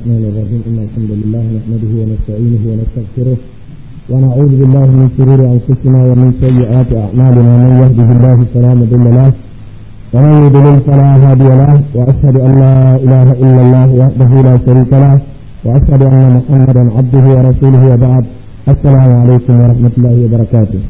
الرحمن الرحيم إن الحمد لله نحمده ونستعينه ونستغفره ونعوذ بالله من شرور أنفسنا ومن سيئات أعمالنا من يهده الله فلا مضل له ومن يضلل فلا هادي له وأشهد أن لا إله إلا الله وحده لا شريك له وأشهد أن محمدا عبده ورسوله وبعد السلام عليكم ورحمة الله وبركاته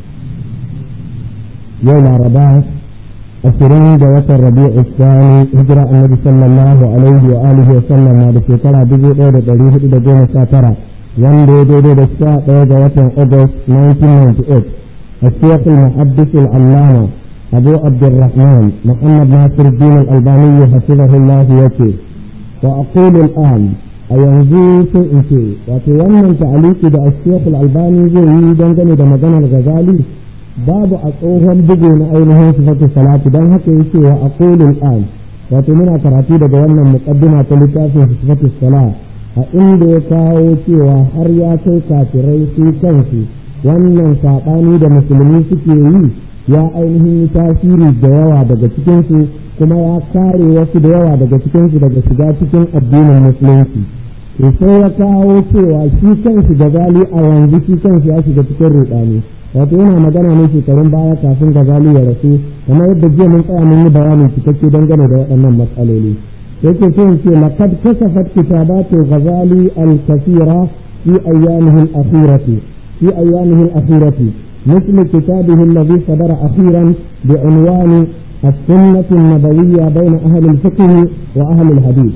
يوم رمضان ashirin da watan rabi'u sani hijira annabi sallallahu alaihi wa alihi wa sallam na da shekara dubu ɗaya da ɗari hudu da goma sha tara wanda ya daidai da sha ɗaya ga watan august 1998 الشيخ المحدث العلامة أبو عبد الرحمن محمد ناصر الدين الألباني حفظه الله يكي وأقول الآن أينزي سئتي وتيمن تعليق دا الشيخ الألباني زي دنجني دا مجانا الغزالي babu a tsohon bugu na ainihin sifatu salatu don haka yake wa aqulul an wato muna karatu daga wannan muqaddima ta littafin sifatu salat a inda ya kawo cewa har ya kai kafirai su kansu wannan saɓani da musulmi suke yi ya ainihin tasiri da yawa daga cikinsu kuma ya kare wasu da yawa daga cikinsu daga shiga cikin addinin musulunci sai ya kawo cewa shi kansu da gali a yanzu shi kansu ya shiga cikin ruɗani wato yana magana ne shekarun baya kafin gazali ya rasu kamar yadda jiya mun tsaya mun yi bayani cikakke dangane da waɗannan matsaloli yake so in ce laqad kasafat kitabatu ghazali al-kathira fi ayyamihi al-akhirati fi ayyamihi al-akhirati مثل كتابه الذي صدر أخيرا بعنوان السنة النبوية بين أهل الفقه وأهل الحديث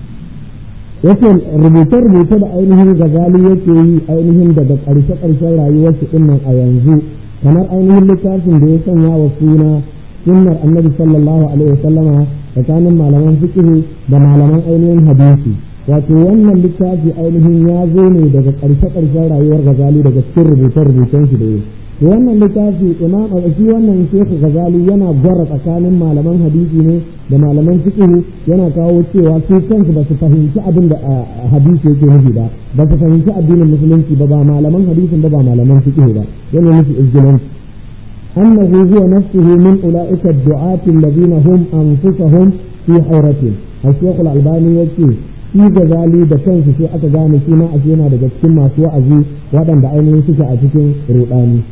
yake rubuce-rubuce da ainihin gazali yake yi ainihin daga ƙarshe-ƙarshen rayuwar shi ɗin a yanzu kamar ainihin littafin da ya sanya wa suna sunnar annabi sallallahu alaihi wasallama tsakanin malaman fiqh da malaman ainihin hadisi wato wannan littafi ainihin ya zo ne daga ƙarshe-ƙarshen rayuwar gazali daga cikin rubuce-rubucen shi da ya wannan littafi imam shi wannan shekhu gazali yana gwara tsakanin malaman hadisi ne da malaman fiqh yana kawo cewa su kansu ba su fahimci abin da hadisi yake nufi ba ba su fahimci addinin musulunci ba ba malaman hadisin ba ba malaman fiqh ba yana nufi izgilanci أنه هو نفسه من أولئك الدعاة الذين هم أنفسهم في حيرة الشيخ الألباني يقول shi gazali da kansu sai aka gane shi ma a yana daga cikin masu wa'azi waɗanda ainihin suke a cikin ruɗani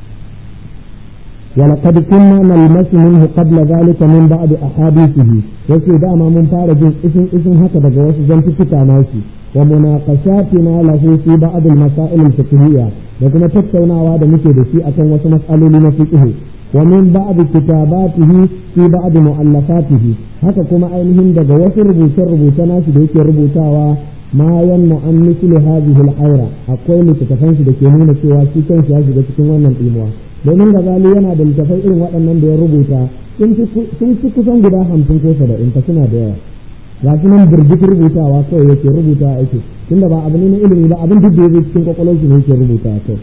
ولقد كنا نلمس منه قبل ذلك من بعض أحاديثه yake dama mun fara jin isin isin haka daga wasu zantuttuka nashi wa munaqashatina lahu fi ba'd al-masail al-fiqhiyya da kuma tattaunawa da muke da shi akan wasu mas'aloli na fiqh wa min ba'd kitabatihi fi ba'd mu'allafatihi haka kuma ainihin daga wasu rubuce-rubuce nashi da yake rubutawa ma yanmu an misli hadhihi al-hayra akwai littattafan shi da ke nuna cewa shi kanshi ya shiga cikin wannan tsimuwa domin gazali yana da littafai irin waɗannan da ya rubuta sun fi kusan guda hamsin ko saba'in ta suna da yawa ga su nan birgit rubutawa kawai yake rubuta ake tunda ba abu ne na ilimi ba abin duk da yake cikin kwakwalwar shi ne yake rubuta kawai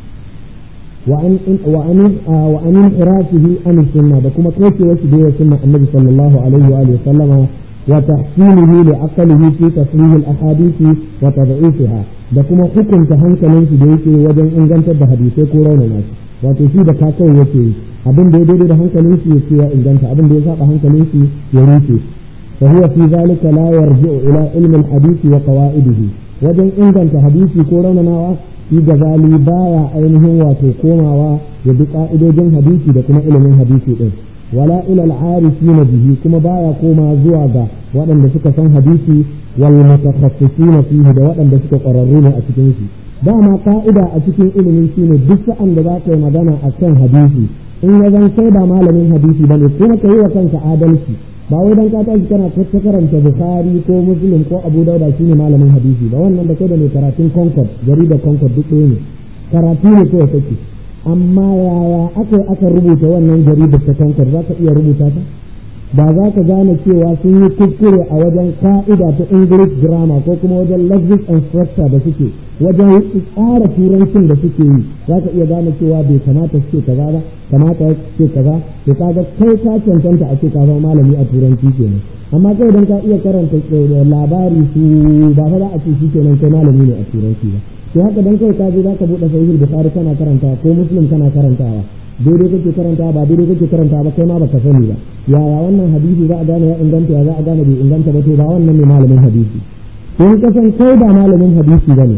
wa anin irasihi an sunna da kuma kaucewa shi da sunna annabi sallallahu alaihi wa alihi sallama wa tahsinihi li aqlihi fi tasrih al ahadith wa tad'ifiha da kuma hukunta hankalin shi da yake wajen ingantar da hadisai ko raunana shi wato shi da ka kawai yake yi abin da ya daidai da hankalin shi yake ya inganta abin da ya saba hankalin shi ya rufe fa huwa fi zalika la yarji'u ila ilmi al-hadith wa qawaidihi wajen inganta hadisi ko raunanawa shi gazali baya ainihin wato komawa ya bi ka'idojin hadisi da kuma ilimin hadisi din wala ila al-arifina bihi kuma baya koma zuwa ga waɗanda suka san hadisi wal mutakhassisina fihi da waɗanda suka ƙwararru ne a cikin shi dama ka'ida a cikin ilimi shine duk sa'an da za ka yi magana a kan hadisi in ya zan kai ba malamin hadisi ba ne kuma ka yi wa kanka adalci ba wai dan ka tashi kana ta karanta bukhari ko muslim ko abu dauda shine malamin hadisi ba wannan da kai da mai karatun concord jaridar concord duk ɗaya ne karatu ne kawai kake amma yaya aka aka rubuta wannan jaridar ta concord za ka iya rubuta ta ba za ka gane cewa sun yi kuskure a wajen ka'ida ta English grammar ko kuma wajen lexic and structure da suke wajen tsara turancin da suke yi za ka iya gane cewa bai kamata su ce kaza ba kamata su ce kaza to kaga kai ka cancanta a ce ka zama malami a turanci kenan amma kai idan ka iya karanta labari su ba fa za a ce shi kenan kai malami ne a turanci ba to haka dan kai ka je za ka buɗe sahihul bukhari kana karanta ko muslim kana karantawa daidai kake karanta ba daidai kake karanta ba kai ma baka sani ba yaya wannan hadisi za a gane ya inganta ya za a gane bai inganta ba to ba wannan ne malamin hadisi to in kasan kai ba malamin hadisi bane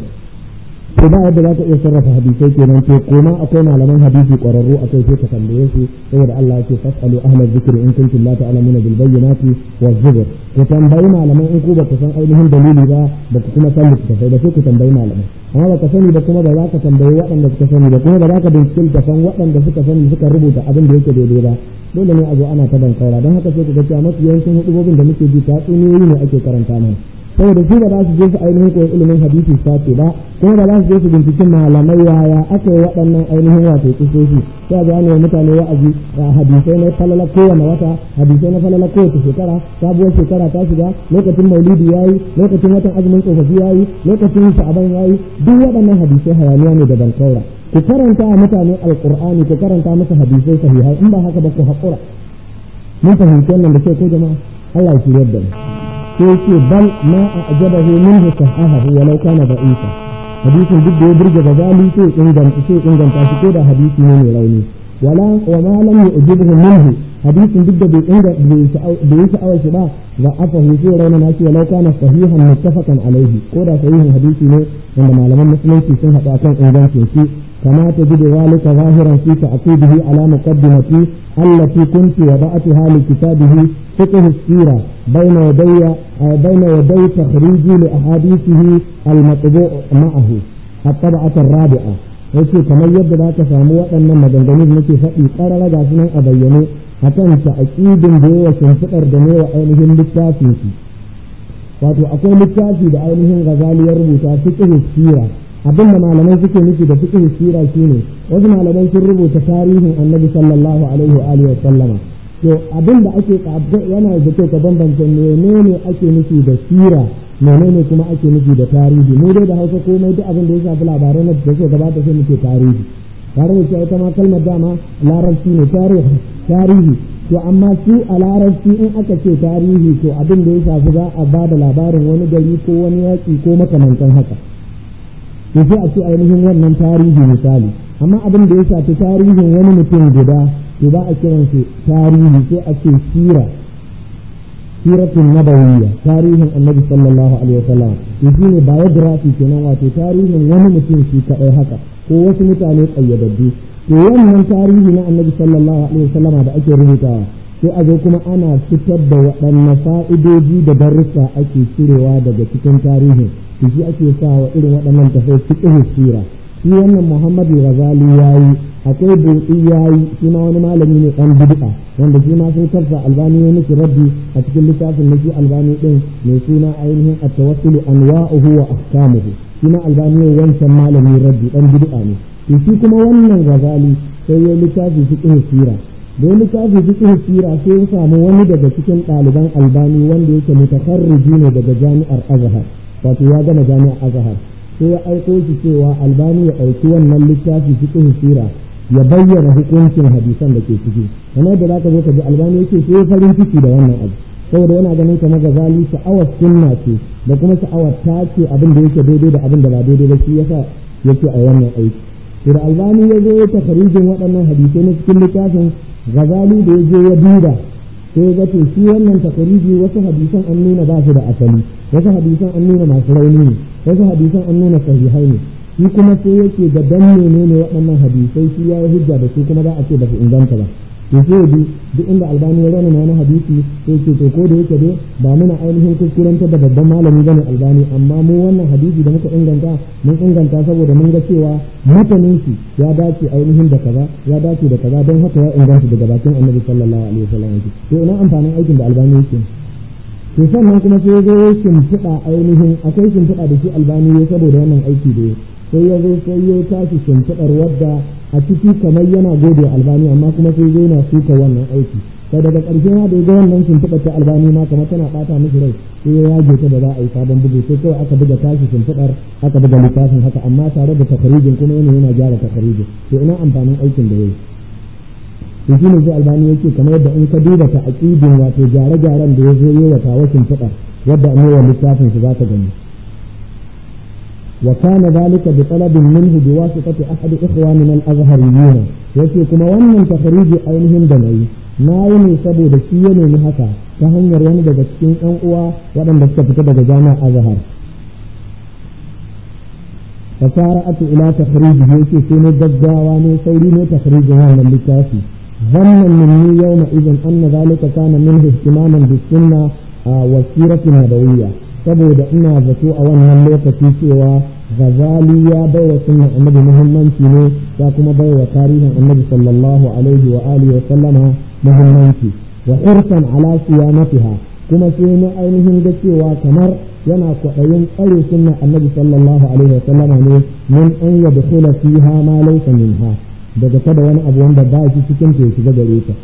to ba yadda za ka iya sarrafa hadisai kenan to koma akwai malaman hadisi ƙwararru akai sai ka tambaye su saboda Allah yake fasalu ahla dhikri in kuntum la ta'lamuna bil bayyinati wa zubur ku tambayi malaman in ku ba ku san ainihin dalili ba ba ku kuma san littattafai ba sai ku tambayi malaman amma ba ka sani ba kuma ba za ka tambayi waɗanda suka sani ba kuma ba za ka bincike littattafan waɗanda suka sani suka rubuta abin da yake daidai ba dole ne a zo ana ta bankaura don haka sai ku ga cewa mafi yawancin hudubobin da muke ji tatsuniyoyi ne ake karanta mana saboda su ba za su je su ainihin koyi ilimin hadisi sace ba kuma ba za su je su binciki malamai yaya aka yi waɗannan ainihin wato kisoshi sai ga ne mutane wa'azi hadisai na falala kowane wata hadisai na falala kowace shekara sabuwar shekara ta shiga lokacin maulidi yayi lokacin watan azumin tsofaffi yayi lokacin sha'aban yayi duk waɗannan hadisai hayaniya ne da bankaura ku karanta a mutane alqur'ani ku karanta musu hadisai sahihai in ba haka ba ku haƙura mun fahimci wannan da ke ko jama'a Allah ya shirya da mu sai ce bal ma a ajabahu minhu sahahu walau kana da'ifa hadisin duk da ya burge gazali sai inganta sai inganta shi ko da hadisi ne mai rauni wala wa ma lam yu'jibhu minhu hadisin duk da bai inga bai yi sha'awar shi ba za a fahimci rauna na shi walau kana sahihan muttafaqan alaihi ko da sahihin hadisi ne wanda malaman musulunci sun haɗu akan ingancin shi كما تجد ذلك ظاهرا في تعقيبه على مقدمتي التي كنت وضعتها لكتابه فقه السيرة بين يدي بين يدي تخريجي لأحاديثه المطبوع معه الطبعة الرابعة yace kamar yadda za ka samu waɗannan maganganu da nake faɗi ƙarara ga sunan a bayyane a kan ta'aƙidin da yawa shimfiɗar da ne wa ainihin littafin shi wato akwai littafi da ainihin gazali ya rubuta fiqh sira abin da malamai suke nufi da fiqh sira shine wasu malamai sun rubuta tarihin annabi sallallahu alaihi wa alihi wa sallama to abin da ake yana da kyau ka bambance menene ake nufi da sira menene kuma ake nufi da tarihi mu dai da Hausa komai duk abin da ya shafi labarai na da suka gabata sai muke tarihi tare da cewa ita ma kalmar dama larabci ne tarihi tarihi to amma su a larabci in aka ce tarihi to abin da ya shafi za a ba da labarin wani gari ko wani yaƙi ko makamantan haka to sai a ce ainihin wannan tarihi misali amma abin da ya shafi tarihin wani mutum guda to ba a kiran shi tarihi sai a ce sira siratun nabawiyya tarihin annabi sallallahu alaihi wasallam to shine biography kenan wato tarihin wani mutum shi kadai haka ko wasu mutane kayyadaddu to wannan tarihi na annabi sallallahu alaihi wasallam da ake rubutawa sai a zo kuma ana fitar da waɗanne fa'idoji da darussa ake cirewa daga cikin tarihin to shi ake sa wa irin waɗannan tafai fiqh sira shi wannan Muhammadu Ghazali yayi akwai Buɗi yayi shi ma wani malami ne ɗan bid'a wanda shi ma sun karsa albani ya miki rabbi a cikin littafin na shi albani din mai suna ainihin at-tawassul anwa'uhu wa ahkamuhu shi ma albani ne wancan malami rabbi ɗan bid'a ne to shi kuma wannan Ghazali sai ya littafi fiqh sira da littafi fiqh sira sai ya samu wani daga cikin ɗaliban albani wanda yake mutakarriji ne daga jami'ar Azhar wato ya gama jami'ar Azhar sai ya aiko shi cewa albani ya ɗauki wannan littafi cikin sira ya bayyana hukuncin hadisan da ke ciki kamar da zaka zo ka ji albani yake sai farin ciki da wannan abu saboda yana ganin kamar gazali sha'awar sunna ce da kuma sha'awar ta ce abin da yake daidai da abin da ba daidai ba shi yasa yake a wannan aiki to da albani ya zo ya takarijin waɗannan hadisai na cikin littafin gazali da ya je ya duba sai ga to shi wannan takariji wasu hadisan an nuna ba su da asali wasu hadisan an nuna masu rauni ne wasu hadisan an nuna sahihai ne shi kuma sai yake da dan menene waɗannan hadisai shi ya yi hujja da su kuma za a ce ba su inganta ba to sai bi duk inda albani ya rauna wani hadisi sai ce to ko da yake dai ba muna ainihin kuskuranta da babban malami bane albani amma mu wannan hadisi da muka inganta mun inganta saboda mun ga cewa matanin shi ya dace ainihin da kaza ya dace da kaza don haka ya inganta daga bakin annabi sallallahu alaihi wasallam to ina amfanin aikin da albani yake to sannan kuma sai zo ya shimfiɗa ainihin akwai shimfiɗa da shi albani ya saboda wannan aiki da sai ya zo sai ya tashi shimfiɗar wadda a ciki kamar yana gode albani amma kuma sai zo yana suka wannan aiki sai daga ƙarshe ma da ga wannan shimfiɗar ta albani ma kamar tana ɓata mishi rai sai ya yage ta da za a yi sabon bugu sai kawai aka buga tashi shimfiɗar aka buga littafin haka amma tare da takarijin kuma yana yana gyara takarijin to ina amfanin aikin da ya yi to shi ne sai albani yake kamar yadda in ka duba ta aqidin wato gyare-gyaren da ya zo yi wa tawashin fada wadda an wa littafin su za ta gani wa kana zalika bi talabin minhu bi wasitati ahad ikhwanina al-azhariyyin yace kuma wannan takhriji ainihin da nayi nayi ne saboda shi ya nemi haka ta hanyar wani daga cikin ɗan uwa waɗanda suka fita daga jami'ar azhar fasara'atu ila takhrijihi yake sai ne gaggawa ne sauri ne takhrijin wannan littafi zannan minni yawma idan anna zalika kana min ihtimaman bis sunna wa siratin nabawiyya saboda ina zato a wannan lokaci cewa Ghazali ya bai wa sunnan annabi muhimmanci ne ya kuma bai wa tarihin annabi sallallahu alaihi wa alihi wa sallama muhimmanci wa irsan ala siyamatiha kuma sai na ainihin ga cewa kamar yana kwaɗayin tsare sunnan annabi sallallahu alaihi wa sallama ne min an yadkhula fiha ma laysa minha daga kada wani abu wanda ba shi cikin ta ya shiga gare ta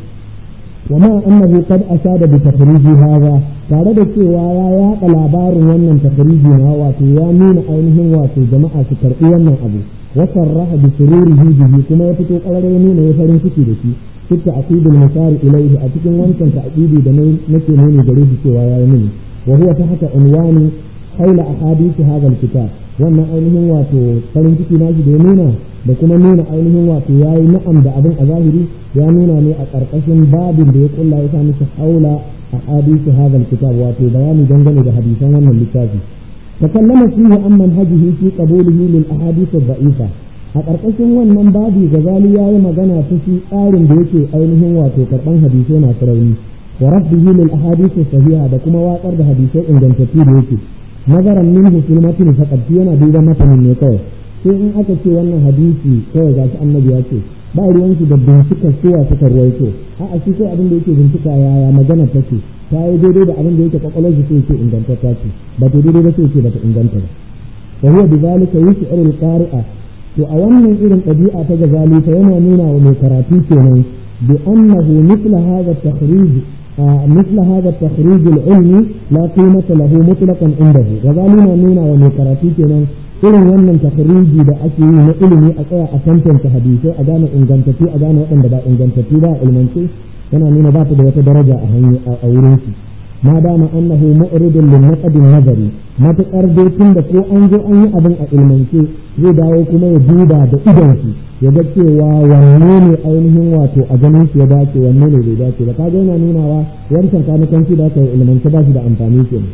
وما أنه قد أشاد بتخريج هذا tare da cewa ya yaɗa labarin wannan tafariji na wato ya nuna ainihin wato jama'a su karɓi wannan abu wa sarraha bi sururihi bihi kuma ya fito ƙarar ya nuna ya farin ciki da shi fi ta'qidul musari ilayhi a cikin wancan ta'qidi da nake nuni gare shi cewa ya yi mini wa huwa ta haka unwani haula ahadith hadha alkitab wannan ainihin wato farin ciki na shi da ya nuna da kuma nuna ainihin wato ya yi na'am da abin a zahiri ya nuna ne a ƙarƙashin babin da ya kulla ya sami su haula a hadisi hadal kitab wato bayani dangane da hadisan wannan littafi takallama fihi an manhajihi fi qabulihi lil ahadith ad-da'ifa a ƙarƙashin wannan babi gazali ya yi magana ta shi tsarin da yake ainihin wato karɓan hadisai masu rauni wa rabbihi lil ahadith sahiha da kuma watsar da hadisai ingantattu da yake nazaran minhu fil matn faqad yana duban matanin ne kawai sai in aka ce wannan hadisi kawai ga shi annabi ya ce ba ruwansu da bincika suwa suka ruwaito a a shi kai abin da yake bincika yaya magana take ta yi daidai da abin da yake kwakwalwar shi sai ce ingantacce ce ba ta daidai ba sai ce ba ta inganta ba wa huwa bi zalika yus'iru al-qari'a to a wannan irin ɗabi'a ta gazali fa yana nuna wa mai karatu kenan bi annahu mithla hadha at-takhrij مثل هذا التخريج العلمي لا قيمة له مطلقا عنده غزالي نونا ومن كراتي kenan irin wannan takariji da ake yi na ilimi a tsaya a tantance hadisai a gane ingantattu a gane waɗanda ba ingantattu ba a ilmance yana nuna ba ta da wata daraja a hanyar a wurin su ma dama annahu mu'ridun lin naqd nazari matakar dai tun da ko an zo an yi abin a ilmance zai dawo kuma ya duba da idon shi ya ga cewa wanne ne ainihin wato a ganin shi ya dace wanne ne bai dace ba kaga yana nunawa wancan kanikanci da aka yi ilmance ba shi da amfani kenan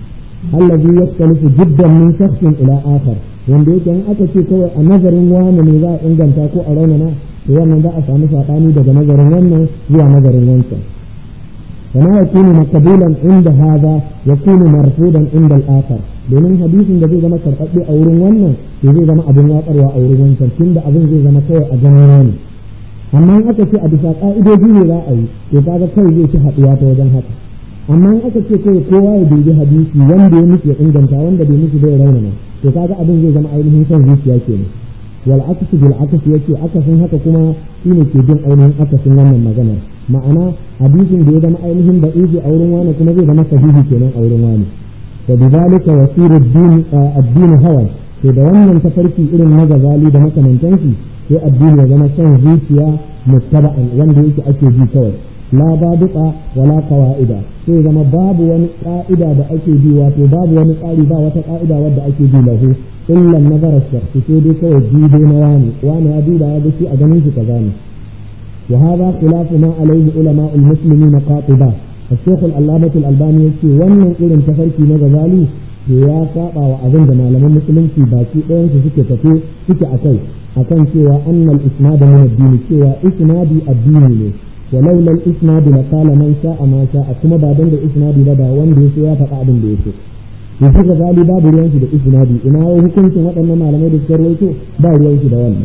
الذي يختلف جدا من شخص إلى آخر wanda yake in aka ce kawai a nazarin wani ne za a inganta ko a raunana to wannan za a samu saɓani daga nazarin wannan zuwa nazarin wancan kama ya kunu makabulan inda haza ya kunu marfudan inda al'akar domin hadisin da zai zama karɓaɓɓe a wurin wannan to zai zama abin watsarwa a wurin wancan tunda abin zai zama kawai a ganin wani amma in aka ce a bisa ƙa'idoji ne za a yi to kaga kai zai ci haɗuwa ta wajen haka amma in aka ce kai kowa ya dubi hadisi wanda ya musu ya inganta wanda bai musu bai raunana to kaga abin zai zama ainihin son zuciya kenan wal aksu bil aksu yace akasin haka kuma shine ke bin ainihin akasin wannan maganar ma'ana hadisin da ya zama ainihin da izi a wurin wani kuma zai zama sahihi kenan a wurin wani wa bidalika yasiru ad-din ad-din hawa to da wannan tafarki irin na gazali da makamantansu sai addini ya zama son zuciya muttaba'an wanda yake ake bi kawai la babuka wala qawaida sai zama babu wani ka'ida da ake bi wato babu wani tsari ba wata ka'ida wadda ake bi lahu illa nazara shakhsi sai dai kawai dubo na wani wani ya duba ya ga shi a ganin shi kaza ne wa hadha khilafu ma alayhi ulama al-muslimin qatiba الشيخ العلامة الألباني يقول wannan irin tafarki na gazali to ya saba wa abin da malaman musulunci baki ɗayan su suke tafe suke akai akan cewa annal isnad min ad-din cewa isnadi addini ne ولولا الاسناد لقال من شاء ما شاء kuma ba dan da isnadi ba da wanda yaso ya faɗa abin da yaso yanzu ga gali babu ruwan shi da isnadi ina hukuncin waɗannan malamai da suka rawaito ba ruwan shi da wannan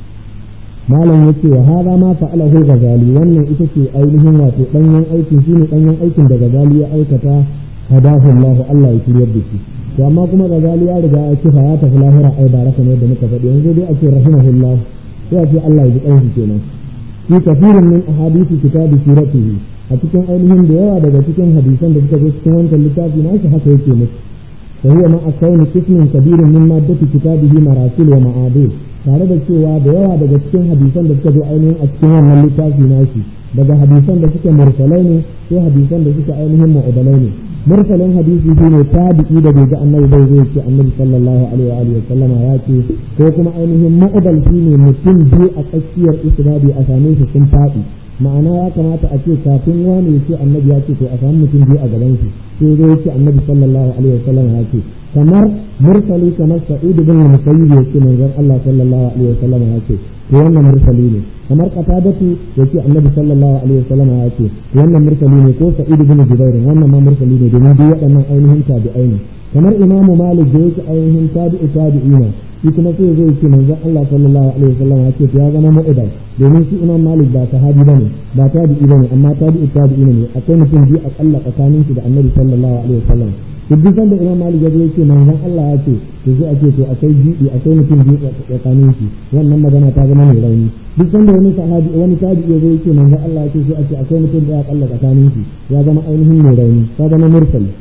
malam yace wa hada ma fa'alahu ghazali wannan ita ce ainihin wato danyen aikin shine danyen aikin da ghazali ya aikata hadahu Allah Allah ya shiryar da shi to amma kuma ghazali ya riga ya kifa ya tafi lahira ai baraka ne da muka faɗi yanzu dai a ce rahimahullah sai a ce Allah ya ji kanshi kenan في كثير من أحاديث كتاب سيرته أتكن أينهم ديوا daga cikin hadisan da suka zo cikin wancan littafi na shi haka yake musu وهو مع كون قسم كبير من مادة كتابه مراسل ومعادل tare da cewa da yawa daga cikin hadisan da suka zo ainihin a cikin wannan littafi nashi daga hadisan da suke mursalai ne sai hadisan da suke ainihin mu'udalai ne mursalin hadisi shi ne tabi'i da bai ga annabi bai zai ce annabi sallallahu alaihi wa alihi sallama ya ce ko kuma ainihin mu'udal shi ne mutum biyu a tsakiyar isnadi a same shi sun faɗi ma'ana ya kamata a ce kafin wani ya ce annabi ya ce to a samu mutum biyu a gaban shi sai zai ce annabi sallallahu alaihi wasallam ya ce kamar mursali kamar sa'id bin musayyib ya ce manzon Allah sallallahu alaihi wasallam ya ce to wannan mursali ne kamar qatadatu ya ce annabi sallallahu alaihi wasallam ya ce to wannan mursali ne ko sa'id bin jubair wannan ma mursali ne domin duk waɗannan ainihin tabi'ai ne kamar imamu malik da yake ainihin tabi'u tabi'ina shi kuma sai zai ce manzon Allah sallallahu alaihi wasallam ya ce ya zama mu'idal domin shi imam malik ba sahabi bane ba tabi'i bane amma tabi'u tabi'i ne akwai mutum biyu akalla tsakanin shi da annabi sallallahu alaihi wasallam to duk sanda imam malik ya ce manzon Allah ya ce to sai a ce to akwai bi'i akwai mutum biyu tsakanin shi wannan magana ta zama mai rauni duk sanda wani sahabi wani tabi'i ya ce manzon Allah ya ce sai a ce akwai mutum da akalla tsakanin shi ya zama ainihin mai rauni ta zama mursali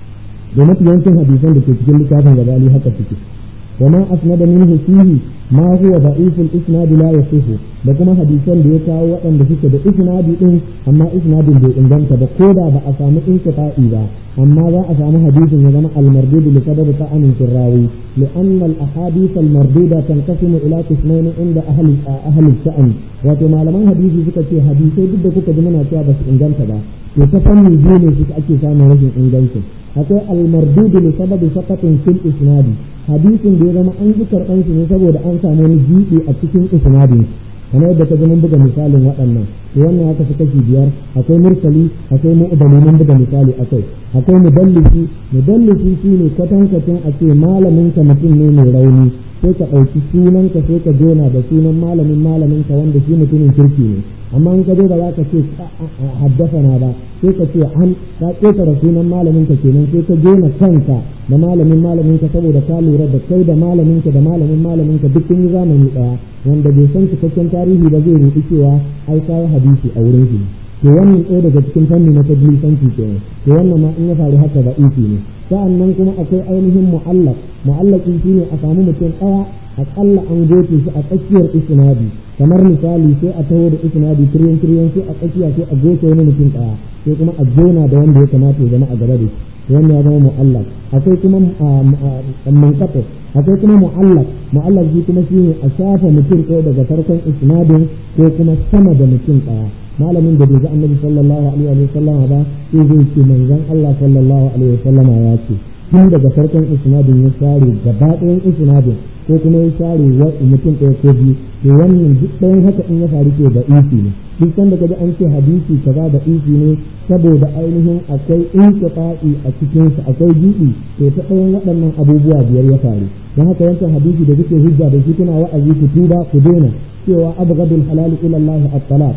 da mafi yawancin hadisan da ke cikin littafin gabani haka suke وما أسند منه فيه ما هو ضعيف الإسناد لا يصح da kuma hadisan da ya kawo waɗanda suke da isnadi din amma isnadin bai inganta ba ko da ba a samu inqita'i ba amma za a samu hadisin ya zama al-mardud li sabab ta'anin sirrawi li anna al-ahadith al-marduda tanqasimu ila qismayn inda ahli ahli sha'an wato malaman hadisi suka ce hadisai duk da kuka ji muna cewa ba su inganta ba to ta fanni biyu ne suka ake samun rashin ingancin akwai al-mardud li sababi saqatin fil isnadi hadisin da ya zama an ji karɓan shi ne saboda an samu wani jiɗi a cikin isnadin kamar yadda ka mun buga misalin waɗannan to wannan ya kasu kashi biyar akwai mursali akwai mu'dali mun buga misali akai akwai mudallisi mudallisi shine kwatankwacin a ce malamin ka mutum ne mai rauni sai ka ɗauki sunan ka sai ka jona da sunan malamin malamin ka wanda shi mutumin kirki ne amma in ka zo ba za ka ce haddasa na ba sai ka ce an ka ƙetare sunan malamin ka kenan sai ka jona kanka da malamin malamin ka saboda ka lura da kai da malamin ka da malamin malamin ka duk kun yi zamani ɗaya wanda bai san cikakken tarihi ba zai rubuci cewa ai kai hadisi a wurin shi to wannan ɗaya daga cikin fanni na tadlisanci kenan to wannan ma in ya faru haka da isi ne sa'annan kuma akwai ainihin mu'allaq mu'allaqin shine a samu mutum ɗaya aƙalla an goce shi a tsakiyar isnadi kamar misali sai a taho da isnadi tiryan tiryan sai a tsakiya sai a goce wani mutum ɗaya sai kuma a jona da wanda ya kamata ya zama a gaba da shi wannan ya zama mu'allaq akwai kuma munqati akwai kuma mu'allaq mu'allaq shi kuma shine a shafa mutum ɗaya daga farkon isnadin ko kuma sama da mutum ɗaya malamin da bai ga annabi sallallahu alaihi wa sallam ba sai zai ce manzon Allah sallallahu alaihi wa sallam ya ce tun daga farkon isnadin ya share gaba ɗayan isnadin ko kuma ya share mutum ɗaya ko biyu to wannan duk ɗayan haka in ya faru ke da isi ne duk sanda kaji an ce hadisi kaza da isi ne saboda ainihin akwai inqita'i a cikin sa akwai jibi to ta ɗayan waɗannan abubuwa biyar ya faru don haka yancan hadisi da kuke hujja da shi kuna wa'azi ku tuba ku daina cewa abghadul halal ila Allah at-talaq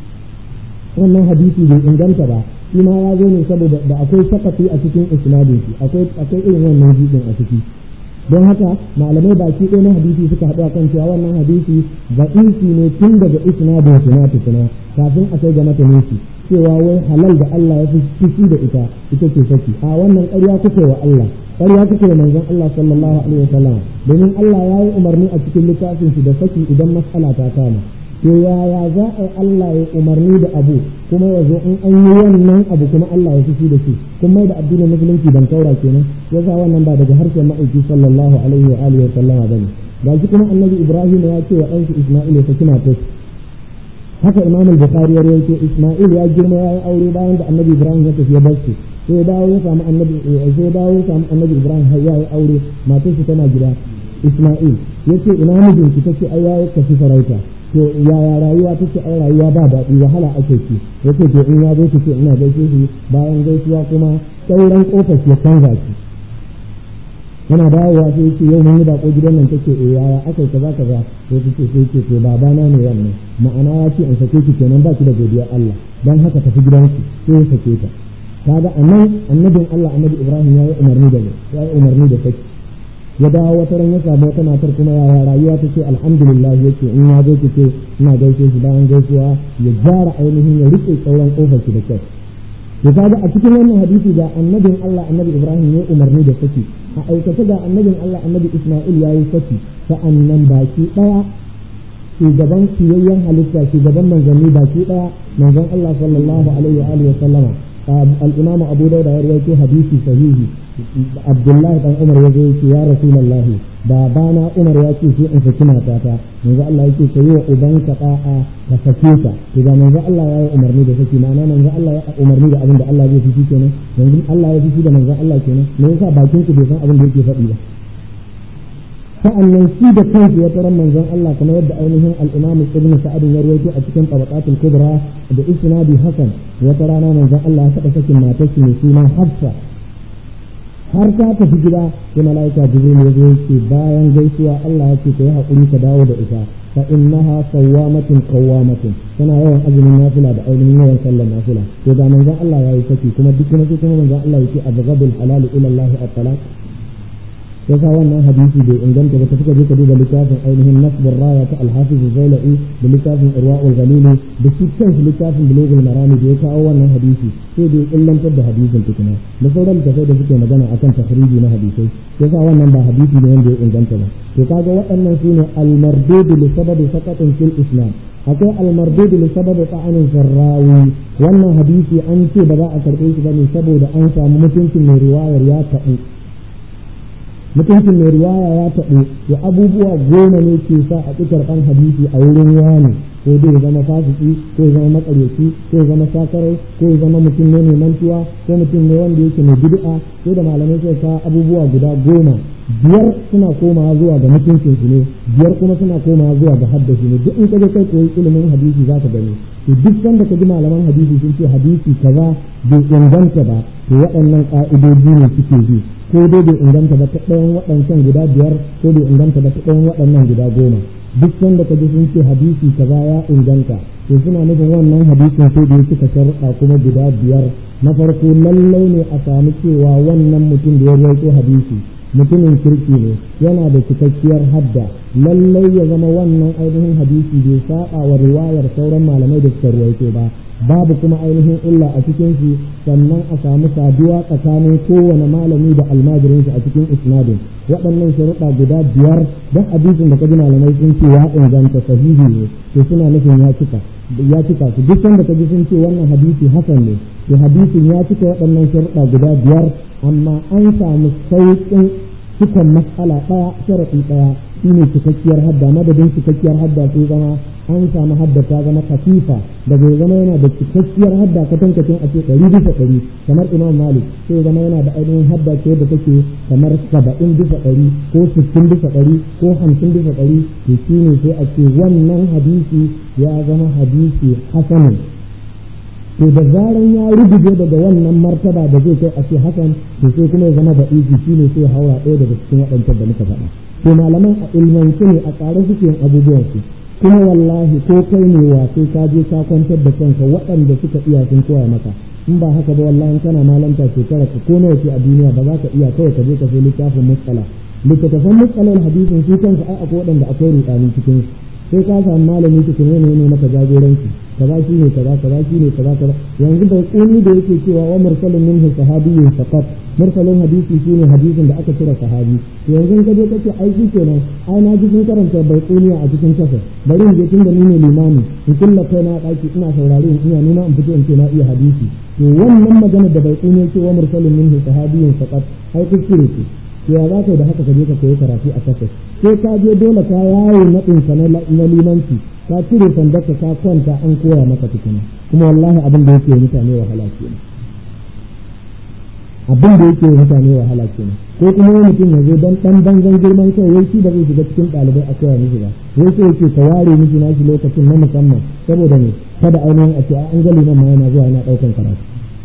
wannan hadisi bai inganta ba shi ma ya zo ne saboda da akwai sakati a cikin isnadin shi akwai akwai irin wannan jibin a ciki don haka malamai baki ɗaya na hadisi suka haɗu kan cewa wannan hadisi ba'isi ne tun daga isnadin shi na tukuna kafin a kai ga matanin shi cewa wai halal da Allah ya fi fushi da ita ita ce saki a wannan ƙarya kuke wa Allah ƙarya kuke da manzon Allah sallallahu alaihi wasallam domin Allah ya yi umarni a cikin littafin shi da saki idan mas'ala ta kama to yaya za a yi Allah ya umarni da abu kuma ya zo in an yi wannan abu kuma Allah ya fushi da shi kun mai da addinin musulunci ban kaura kenan ya sa wannan ba daga harshen ma'aiki sallallahu alaihi wa alihi wa sallama bane ga shi kuma annabi Ibrahim ya ce wa ɗansa Isma'il ya saki matar haka Imam al-Bukhari ya rawaito Isma'il ya girma ya yi aure bayan da annabi Ibrahim ya tafi ya bar shi sai dawo ya samu annabi sai dawo ya samu annabi Ibrahim har ya yi aure matar shi tana gida Isma'il yace ina mijinki tace ai ya tafi sarauta to yaya rayuwa take ai rayuwa ba daɗi wahala ake ci yace to in ya zo ki ce ina gaishe shi bayan gaisuwa kuma sauran kofar ya canza shi yana dawowa sai yace yau mun yi bako gidan nan take eh yaya akai kaza kaza sai take sai ce to babana ne wannan ma'ana ya ce in sake ki kenan ba ki da godiyar Allah dan haka tafi gidanki sai ya sake ta kaga anan annabin Allah annabi Ibrahim ya yi umarni da ya yi umarni da saki ya dawo wata ran ya samu wata matar kuma yaya rayuwa ta ce alhamdulillah yake in ya zo ki ce ina gaishe shi bayan gaisuwa ya gyara ainihin ya rike tsauran kofar shi da kyau to kaga a cikin wannan hadisi ga annabin Allah annabi Ibrahim ya umarni da saki a aikace ga annabin Allah annabi Isma'il ya yi saki sa'annan baki daya shugaban kiyayyen halitta shugaban manzanni baki daya manzon Allah sallallahu alaihi wa alihi wa sallama al-imam abu dauda ya rawaito hadisi sahihi abdullahi dan umar ya zo yake ya rasulullahi babana umar ya ce sai in saki matata manzo Allah yake kai wa ubanka da'a ka sake ta to da manzo Allah ya yi umarni da saki ma'ana manzo Allah ya umarni da abin da Allah zai fifi kenan yanzu Allah ya fifi da manzo Allah kenan me yasa bakin ku bai san abin da yake faɗi ba sa'annan shi da kansu ya tarar manzon Allah kamar yadda ainihin al-Imam Ibn Sa'ad ya rawaito a cikin Tabaqatul Kubra da isnadi Hasan wata rana manzon Allah ya taɓa sakin matar shi mai suna Hafsa har ta tafi gida sai malaika Jibril ya zo yake bayan gaisuwa Allah ya ce ka yi haƙuri ka dawo da ita fa innaha sawwamatun qawwamatun tana yawan azumin nafila da ainihin yawan sallar nafila to ga manzon Allah ya yi saki kuma duk kuma sai kuma manzon Allah yake abghadul halal ila Allah at-talaq ya sa wannan hadisi bai inganta ba ta fuka je ka duba littafin ainihin nasbur raya ta alhafiz zailai da littafin irwa'ul galili da shi kanshi littafin bulugul marami da ya kawo wannan hadisi sai da ya illantar da hadisin tukuna da sauran tafai da suke magana akan tahriji na hadisai ya sa wannan ba hadisi ne wanda ya inganta ba to kaga waɗannan su ne almardud li sababi saqatin fil islam akwai almardud li sababi ta'anin sarrawi wannan hadisi an ce ba za a karɓe shi bane saboda an samu mutuncin mai riwayar ya taɓu mutuncin mai riwaya ya taɓo ya abubuwa goma ne ke sa a ƙi karɓan hadisi a wurin wani ko dai ya zama fasiki ko ya zama makaryaci ko ya zama sakarai ko ya zama mutum ne mai mantuwa ko mutum ne wanda yake mai bid'a sai da malamai suka kawo abubuwa guda goma biyar suna komawa zuwa ga mutuncin su ne biyar kuma suna komawa zuwa ga haddashi ne duk in ka je kai koyi ilimin hadisi za ka gani to duk sanda ka ji malaman hadisi sun ce hadisi kaza bai inganta ba to waɗannan ƙa'idoji ne suke bi ko dai bai inganta ba ta ɗayan waɗancan guda biyar ko bai inganta ba ta ɗayan waɗannan guda goma duk sanda ka ji sun ce hadisi kaza ya inganta to suna nufin wannan hadisin sai da ya cika sharuɗa kuma guda biyar na farko lallai ne a samu cewa wannan mutum da ya rawaito hadisi mutumin kirki ne yana da cikakkiyar hadda lallai ya zama wannan ainihin hadisi bai saba wa riwayar sauran malamai da suka ruwaito ba babu kuma ainihin illa a cikin shi sannan a samu saduwa tsakanin kowane malami da almajirin shi a cikin isnadin waɗannan sharuɗa guda biyar don hadisin da kaji malamai sun ce ya inganta sahihi ne to suna nufin ya cika ya cika su duk sanda kaji sun ce wannan hadisi hasan ne to hadisin ya cika waɗannan sharuɗa guda biyar amma an samu sauƙin cikon matsala ɗaya sharaɗi ɗaya shine cikakkiyar hadda madadin cikakkiyar hadda sai zama an samu hadda ta zama kafifa da bai zama yana da cikakkiyar hadda katankacin a ce ɗari bisa ɗari kamar imam malik sai zama yana da ainihin hadda ce da take kamar saba'in bisa ɗari ko sittin bisa ɗari ko hamsin bisa ɗari to shine sai a ce wannan hadisi ya zama hadisi hasanin to da zaran ya rubuje daga wannan martaba da zai kai a ce hasan to sai kuma ya zama da iji shine sai haura ɗaya daga cikin waɗancan da muka faɗa to malaman a ilmance ne a tsare suke yin abubuwansu kuma wallahi ko kai ne wa sai ka je ka kwantar da kanka waɗanda suka iya sun koya maka in ba haka ba wallahi kana malanta shekara ka ko nawa ce a duniya ba za ka iya kawai ka je ka sai littafin mutsala littattafan mutsalar hadisin su kansu ai akwai waɗanda akwai rudani cikin sai ka samu malami cikin ne ne maka jagoranci kaza shi ne kaza kaza shi ne kaza kaza yanzu bai kuni da yake cewa wa mursalin minhu sahabiyyun faqat mursalin hadisi shine hadisin da aka cire sahabi to yanzu ka je kace ai shi kenan ai na ji sun karanta bai kuni a cikin kasa bari in je tunda ni ne limami in kulla kai na daki ina saurare in ina nuna in fito in ce na iya hadisi to wannan magana da bai kuni yake wa mursalin minhu sahabiyyun faqat ai kuskure ce to ya za ka da haka ka je ka koyi karatu a kasa sai ka je dole ka yawo naɗinka na limanci ka cire sandarka ka kwanta an koya maka tukuna kuma wallahi abin da yake mutane wahala kenan abin da yake mutane wahala kenan ko kuma wani mutum ya zo dan dan banzan girman kai wai shi da zai shiga cikin ɗalibai a koya mishi ba wai sai yake ka ware mishi nashi lokacin na musamman saboda ne kada ainihin a ce an ga liman ma yana zuwa yana ɗaukan karatu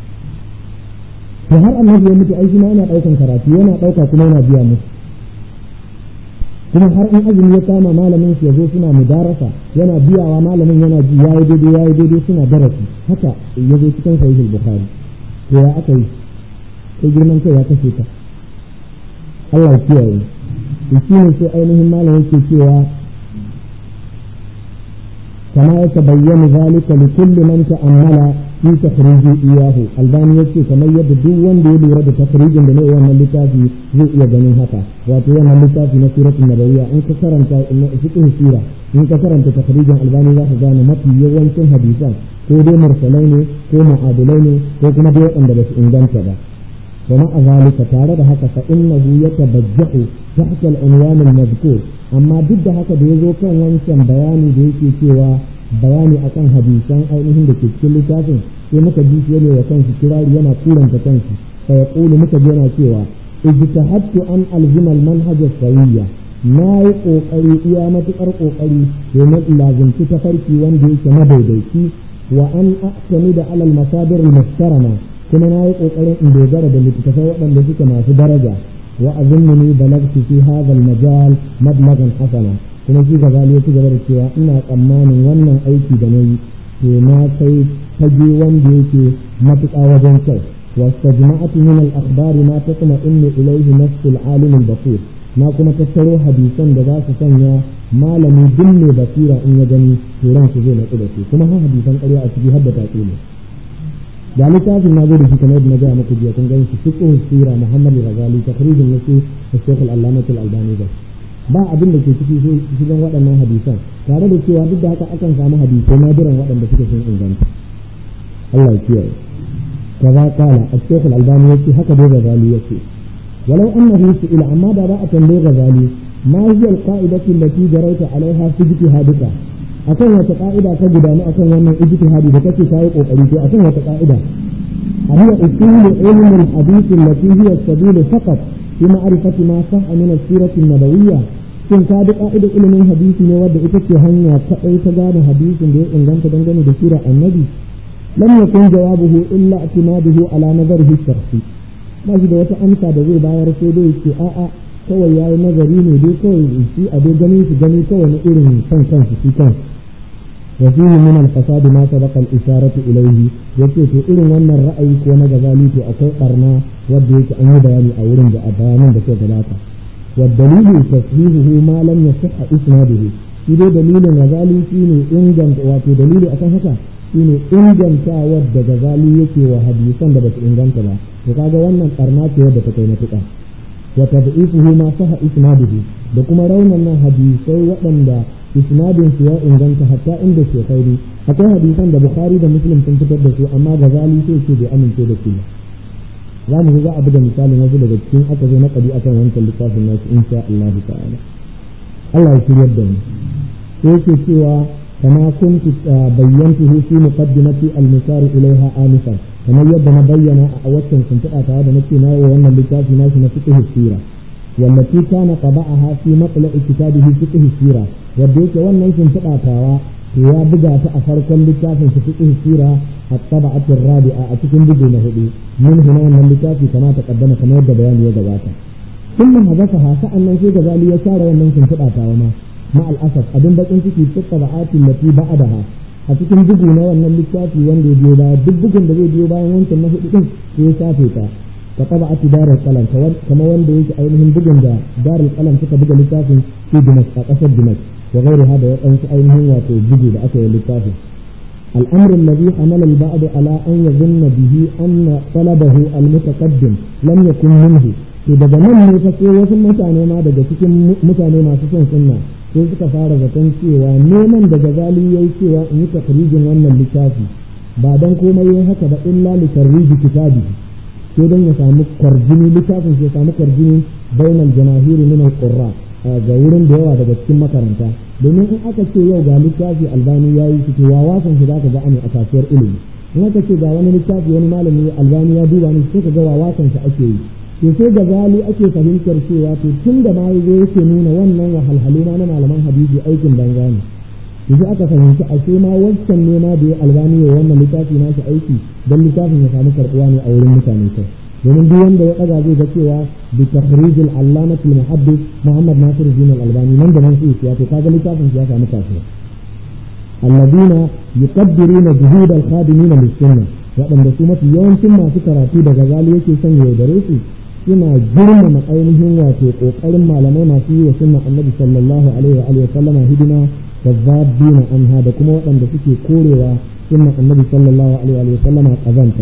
to har annabi ya mutu aiki ma yana ɗaukan karatu yana ɗauka kuma yana biya musu kuma har in azumi ya kama malamin su yazo suna mudarasa yana biyawa malamin yana ji yayi daidai yayi daidai suna darasi haka yazo cikin sahih bukhari to ya aka yi sai girman kai ya kashe ka Allah ya kiyaye to shine sai ainihin malamin ke cewa كما يتبين ذلك لكل من تأمل في تخريج إياه الباني يكي كما يبدو وان دي لورد تخريج من وانا اللتافي زي إيا جنين هكا واتو وانا اللتافي نسيرة النبوية إن كسرن فقه سيرة إن كسرن تخريج الباني ذا خزانة مطي يوان سن حديثا ko dai mursalai ne ko mu'adilai ne ko kuma dai waɗanda ba su inganta ba ومع ذلك تعالى هكا فإنه يتبجح تحت العنوان المذكور أما ضد هكا بيزو كان وانشان بياني بيكي سوى bayani akan hadisan ainihin da ke cikin littafin sai muka ji shi ne wa kanshi kirari yana turanta kanshi fa yaqulu muka ji yana cewa ijtahadtu an alzima almanhaj as-sawiyya na yi kokari iya matukar kokari domin lazimci tafarki wanda yake madaidaici wa an aqtami da alal masadir al-muhtarama kuma na yi kokarin in dogara da littattafai waɗanda suke masu daraja wa azummuni balagtu fi hadha al-majal mablagan hasana kuma shi gazali ya ci gaba da cewa ina tsammanin wannan aiki da na yi to na kai fage wanda yake matuƙa wajen kyau واستجمعت من الأخبار ما تطمئن إليه نفس العالم البصير na kuma tattaro hadisan da za su sanya malami duk mai basira in ya gani turan su zai natsu da su kuma har hadisan ƙarya a ciki har da tatsi ne da littafin na zo da shi kamar yadda na gaya muku jiya kun gani shi fiqh sira Muhammad Ghazali takrijin nasu Sheikh Al-Allamah Al-Albani da ba abin da ke ciki cikin waɗannan hadisan tare da cewa duk da haka akan samu hadisai nadiran waɗanda suke sun inganta Allah ya kiyaye kaza kala al-Sheikh Al-Albani yace haka dai Ghazali yace walau annahu su'ila amma da za a tambaye Ghazali ma hiya al-qa'idatu allati jarayta 'alayha fi ijtihadika akan wata ka'ida ka gudanu akan wannan ijtihadi da kake kai kokari to akan wata ka'ida هي أصول علم الحديث التي هي السبيل فقط في معرفة ما صح من السيرة النبوية shin ka bi ka'idar ilimin hadisi ne wadda ita ce hanya kaɗai ta gane hadisin da ya inganta dangane da sirar annabi lam yakun jawabuhu illa i'timaduhu ala nazarihi shakhsi ba shi da wata amsa da zai bayar sai dai ce a'a kawai yayi nazari ne dai kawai shi a dai ganin shi gani kawai na irin kan kansu shi kansu وفيه من الفساد ما سبق الإشارة إليه يكي في إذن وانا الرأي كون غزالي في أكو قرنا وديك أن يبياني أورن بأبانا بكو ثلاثة والدليل تصحيحه ما لم يصح إسناده إذا دليل غزالي فيني إنجن وفي دليل أكهكا shine inganta wadda gazali yake wa hadisan da basu inganta ba to kaga wannan karna ce wadda ta kai matuƙa wa tad'ifuhu ma saha isnaduhu da kuma raunan nan hadisai waɗanda isnadin su ya inganta hatta inda shekaru akwai hadisan da bukhari da muslim sun fitar da su amma gazali sai ce bai amince da su za mu za a buga misalin wasu daga cikin aka zo na kadi akan wancan littafin nasu insha Allah ta'ala Allah ya shiryar da mu sai yake cewa kama kuntu bayyantuhu fi muqaddimati al-misar ilaiha anifan kamar yadda na bayyana a waccan sun tare da nake na wannan littafi nashi na fiqh sira والتي كان طبعها في مطلع كتابه فقه السيرة وديك wannan sun fadatawa to ya buga ta a farkon littafin su fiqh sira at-tab'at ar-rabi'a a cikin bugu na hudu min huna wannan littafi kama ta kaddama kamar yadda bayani ya gabata kullum hadafa sa'annan sai da zali ya share wannan sun fadatawa ma ma al-asaf abin bakin ciki fi tab'at allati ba'daha a cikin bugu na wannan littafi wanda ya biyo baya duk bugun da zai biyo bayan wancan na hudu din sai ya shafe ta كطبعة دار القلم كما وند أينهم بجن دار القلم تبقى لتافن في دمشق أسد دمشق وغير هذا يقنس أينهم واتو بجي لأكل لتافن الأمر الذي حمل البعض على أن يظن به أن طلبه المتقدم لم يكن منه to daga nan ne fa sai wasu mutane ma daga cikin mutane masu son sunna sai suka fara zaton cewa neman da gazali yayi cewa in yi takrijin wannan littafi ba dan komai yayi haka ba illa li tarriji kitabihi sai don ya samu kwarjini littafin ya samu kwarjini bainal jamahiri min al-qurra ga wurin da yawa daga cikin makaranta domin in aka ce yau ga littafi albani yayi shi to wawasan shi zaka ga a kasuwar ilimi in aka ce ga wani littafi wani malami albani ya duba ni sai ka ga wawasan shi ake yi to sai ga zali ake fahimtar cewa to tun da ma yazo yake nuna wannan wahalhalu na malaman hadisi aikin banza ne yanzu aka fahimci a sai ma wancan nema da ya albani ya wannan littafi na shi aiki don littafin ya samu karɓuwa ne a wurin mutane kai domin duk wanda ya ɗaga zai ga cewa bi takhrijil allamati muhaddis muhammad nasir din albani nan da nan sai ya to kaga littafin ya samu kasuwa alladina yuqaddiruna juhud al-khadimin lis-sunnah waɗanda su mafi yawancin masu karatu daga zali yake son ya yaudare su suna girmama ainihin wato ƙoƙarin malamai masu yi wa sunnan annabi sallallahu alaihi wa sallama hidima kazzabina anha da kuma waɗanda suke korewa sunnan annabi sallallahu alaihi wa sallam kazanta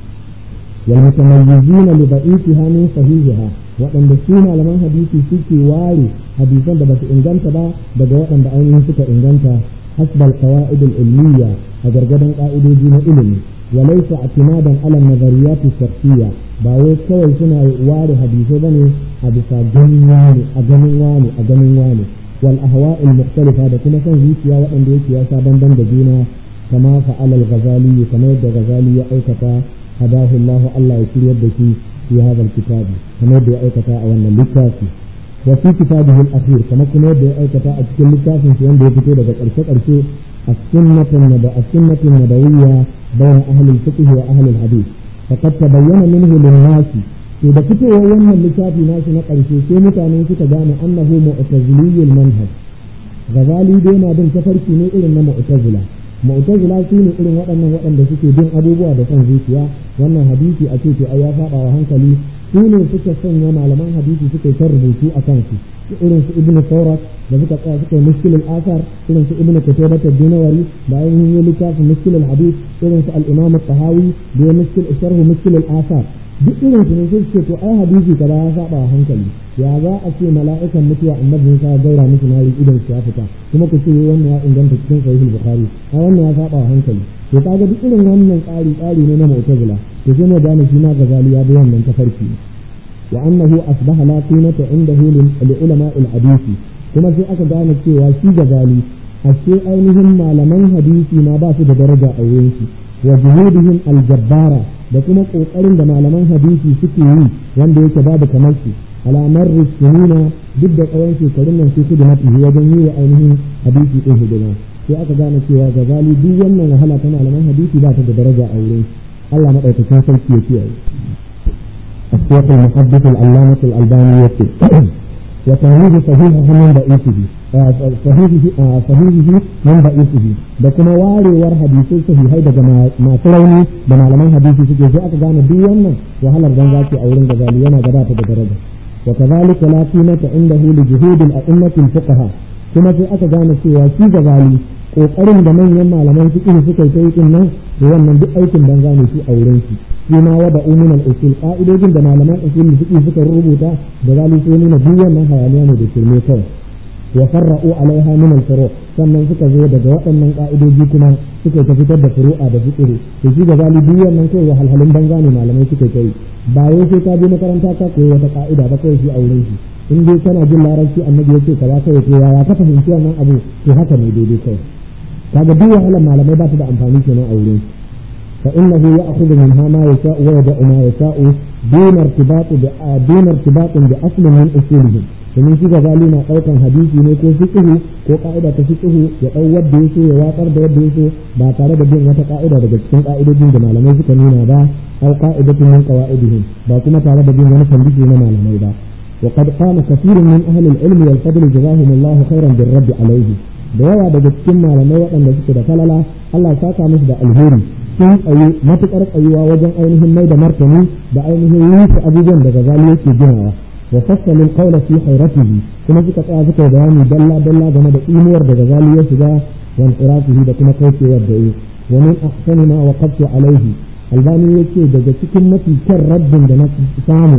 wal mutamayyizina li da'itiha min sahihiha waɗanda su malaman hadisi suke ware hadisan da basu inganta ba daga waɗanda ainihin suka inganta hasbal qawaid al ilmiya a gargadan ka'idoji na ilimi وليس اعتمادا على النظريات الشخصية باوي كوي سنة واري حديثة بني حديثة جنواني أجنواني أجنواني والأهواء المختلفة هذا كما كان زيتيا وأن ديتيا سابن بند دينا كما فعل الغزالي كما يبدأ غزالي أيكتا هداه الله الله يسير يبدأ في هذا الكتاب كما يبدأ أيكتا أولا لكافي وفي كتابه الأخير كما كما يبدأ أيكتا أتكلم لكافي في أن ديتيا لك أرشد أرشد السنة النبوية السنة النبوية بين أهل الفقه وأهل الحديث فقد تبين منه للناس إذا كنت وين اللي ناس نقل في سنة كان كتبان أنه معتزلي المنهج غزالي دينا بن كفر في نئر معتزلة mu'tazila su ne irin waɗannan waɗanda suke bin abubuwa da son zuciya wannan hadisi a ce ai ya saba wa hankali su ne suka sanya malaman hadisi suka yi rubutu a kansu irin su ibnu saurat da suka tsaya suka yi muskilul asar irin su ibnu kutayba dinawari da ainihin yi littafin muskilul hadith irin su al-imam tahawi da ya muskil sharhu muskilul asar duk irin su ne sai to ai hadisi kaza ya saba wa hankali ya za a ce mala'ikan mutuwa annabi Musa ya gaura musu nari idan su ya fita kuma ku ce wannan ya inganta cikin sahihul bukhari a wannan ya saba wa hankali to kaga duk irin wannan tsari tsari ne na mu'tazila to sai mu gane shi ma gazali ya bi wannan tafarki wa annahu asbaha la qimata indahu li ulama al hadisi kuma sai aka gane cewa shi gazali ashe ainihin malaman hadisi ma ba su da daraja a wurin shi wa juhudihim al jabbara da kuma kokarin da malaman hadisi suke yi wanda yake babu kamar shi alamar sunina duk da tsawon shekarun nan su da mafi wajen yi wa ainihin hadisi ɗin hidima sai aka gane cewa gazali duk wannan wahala ta malaman hadisi ba ta da daraja a wurin Allah maɗaukakin sarki ya kiyaye الشيخ المحدث العلامة الألباني يكتب وتهذيب صحيحه من ضعيفه صحيحه صحيحه من ضعيفه da kuma warewar hadisai sahihai daga masu rauni da malaman hadisi suke sai aka gane duk wannan wahalar banza ce a wurin gazali yana gabata da daraja wa kadhalika la qimata indahu li juhud al a'immat al fuqaha kuma sai aka gane cewa shi gazali kokarin da manyan malaman fiqh suka yi din nan to wannan duk aikin banza ne shi a wurin shi shi ma wada umin al usul qa'idojin da malaman usul fiqh suka rubuta da zali sai nuna duk wannan hayaniya ne da shirme kawai wa farra'u alaiha min al furu' sannan suka zo daga waɗannan ka'idoji kuma suka ta fitar da furu'a da fiqh to shi ga zali duk wannan kai wahalhalun banza ne malamai suka kai ba wai sai ka je makaranta ka koyi wata ka'ida ba kawai shi a wurin shi in dai kana jin larabci annabi yace kaza kai to yaya ka fahimci wannan abu to haka ne daidai kai kaga duk wahalar malamai ba ta da amfani kenan a wurin fa innahu ya'khudhu minha ma yasha'u wa yad'u ma yasha'u dun irtibat bi dun irtibat bi asl min usulihi domin shi gazali na daukan hadisi ne ko fiqh ko ka'ida ta fiqh ya dau wanda yake ya watsar da wanda yake ba tare da bin wata ka'ida daga cikin ka'idojin da malamai suka nuna ba aw qa'idatun min qawaidihim ba kuma tare da bin wani fandisi na malamai ba وقد قام كثير من أهل العلم والفضل جزاهم الله خيرا بالرد عليه da yawa daga cikin malamai waɗanda suke da falala Allah ya saka musu da alheri sun tsaye matuƙar tsayuwa wajen ainihin mai da martani da ainihin rufe abubuwan da gazali yake ginawa wa fassalin qawla fi hayratihi kuma suka tsaya suka bayani dalla dalla game da imuwar da gazali ya shiga wa inqirafihi da kuma kaucewar da yi wa min ahsani ma waqaftu alaihi albani yake daga cikin mafi kyan rabbin da na samu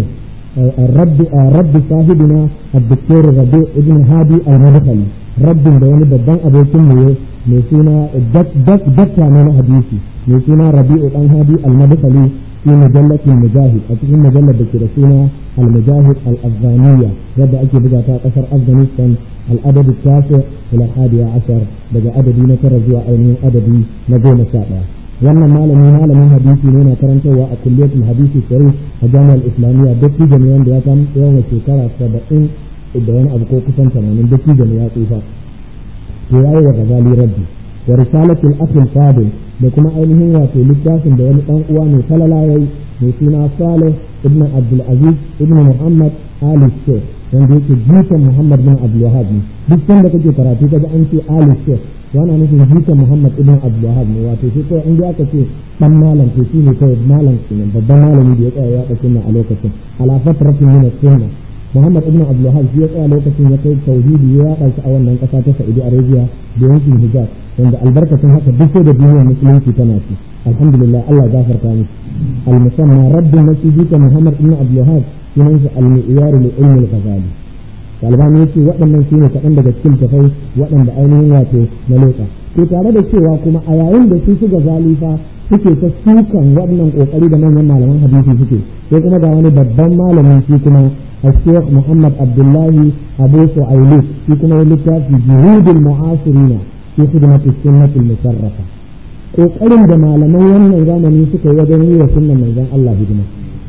الرب رب صاحبنا الدكتور ربيع ابن هادي المدخلي رب da wani babban abokin mu mai suna dakta na hadisi mai suna rabi'u dan hadi al-madkhali fi mujallatin mujahid a cikin mujallar da ke da suna al-mujahid al-afghaniya yadda ake buga ta kasar afghanistan al-adad at-tasi ila hadiya ashar daga adadi na tara zuwa ainihin adadi na goma sha ɗaya wannan malami malamin hadisi ne na karantarwa a kulliyatul hadisi sharif a jami'ar islamiyya dattijo ne wanda ya san yawan shekara saba'in da wani abu ko kusan tamanin dattijo ne ya tsufa to yayi wa gazali rabbi wa risalatul akhil fadil da kuma ainihin wato littafin da wani dan uwa ne falala yayi mai suna salih ibn abdul aziz ibn muhammad ali sheikh wanda yake jikan muhammad bin abdul wahab ne duk sanda kake karatu kaga an ce ali sheikh yana nufin jikan muhammad ibn abdul wahab ne wato shi kawai in aka ce dan malam to shi ne kawai malam kenan babban malami da ya tsaya ya ɗauki a lokacin ala fatratin min sunna Muhammad ibn Abdul Wahab shi ya tsaya lokacin ya kai tauhidi ya yaɗa shi a wannan ƙasa ta Saudi Arabia da yankin Hijaz wanda albarkacin haka duk sai da duniyar musulunci tana ci alhamdulillah Allah gafarta musu al-musamma rabbin masjidi ka Muhammad ibn Abdul Wahab sunan shi al-mi'yar li ilmi al-ghazali Albani yace waɗannan su ne kaɗan daga cikin tafai waɗanda ainihin wato na leƙa to tare da cewa kuma a yayin da su su gazali fa suke ta sukan wannan kokari da manyan malaman hadisi suke sai kuma ga wani babban malamin shi kuma الشيخ محمد عبد الله أبو سعيلي في كما يلقى في جهود المعاصرين في خدمة السنة المشرفة ƙoƙarin da malaman wannan zamani suka yi wajen yi wa sunnan manzon Allah hidima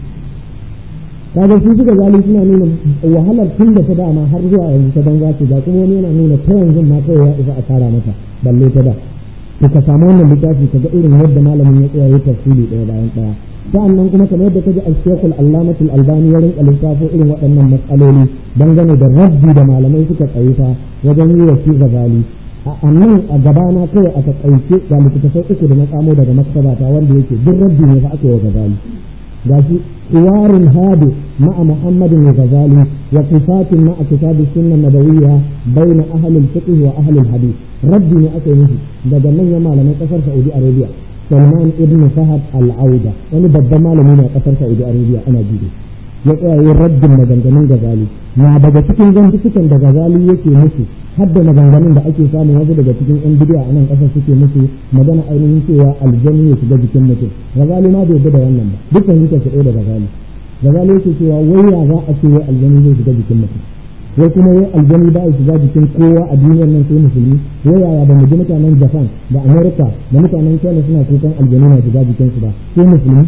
kaga su suka zali suna nuna wahalar tun da ta dama har zuwa yanzu ta banza ce ga kuma wani yana nuna ta yanzu ma kawai ya isa a tara mata balle ta da to ka samu wannan littafi ka ga irin yadda malamin ya tsaya ya tafsiri ɗaya bayan ɗaya sa'annan kuma kamar yadda kaji al-Sheikhul Allamatul Albani ya rinka lissafo irin waɗannan matsaloli dangane da rabbi da malamai suka tsaye fa wajen yi wa shi gazali a nan a gabana kawai a takaice ga littattafai uku da na samo daga maktabata wanda yake duk rabbi ne fa aka yi wa gazali gashi حوار هادئ مع محمد الغزالي وصفات مع كتاب السنة النبوية بين أهل الفقه وأهل الحديث ربي أكي نفي daga manyan malamai kasar Saudi Arabia Salman ibn Fahad al-Auda wani babban malami ne a kasar Saudi Arabia ana jido ya tsaya yin raddin maganganun Gazali na daga cikin zantukan da Gazali yake musu har da maganganun da ake samu wasu daga cikin yan bidiya a nan kasar suke musu magana ainihin cewa aljanni ya shiga jikin mutum Gazali ma bai yarda da wannan ba dukkan yake shi da Gazali Gazali yake cewa wai ya za a ce wai aljanni zai shiga jikin mutum wai kuma wai aljani ba shiga jikin kowa a duniyar nan sai musulmi wai yaya ba mu ji mutanen Japan da America da mutanen China suna kukan aljani na shiga jikin su ba sai musulmi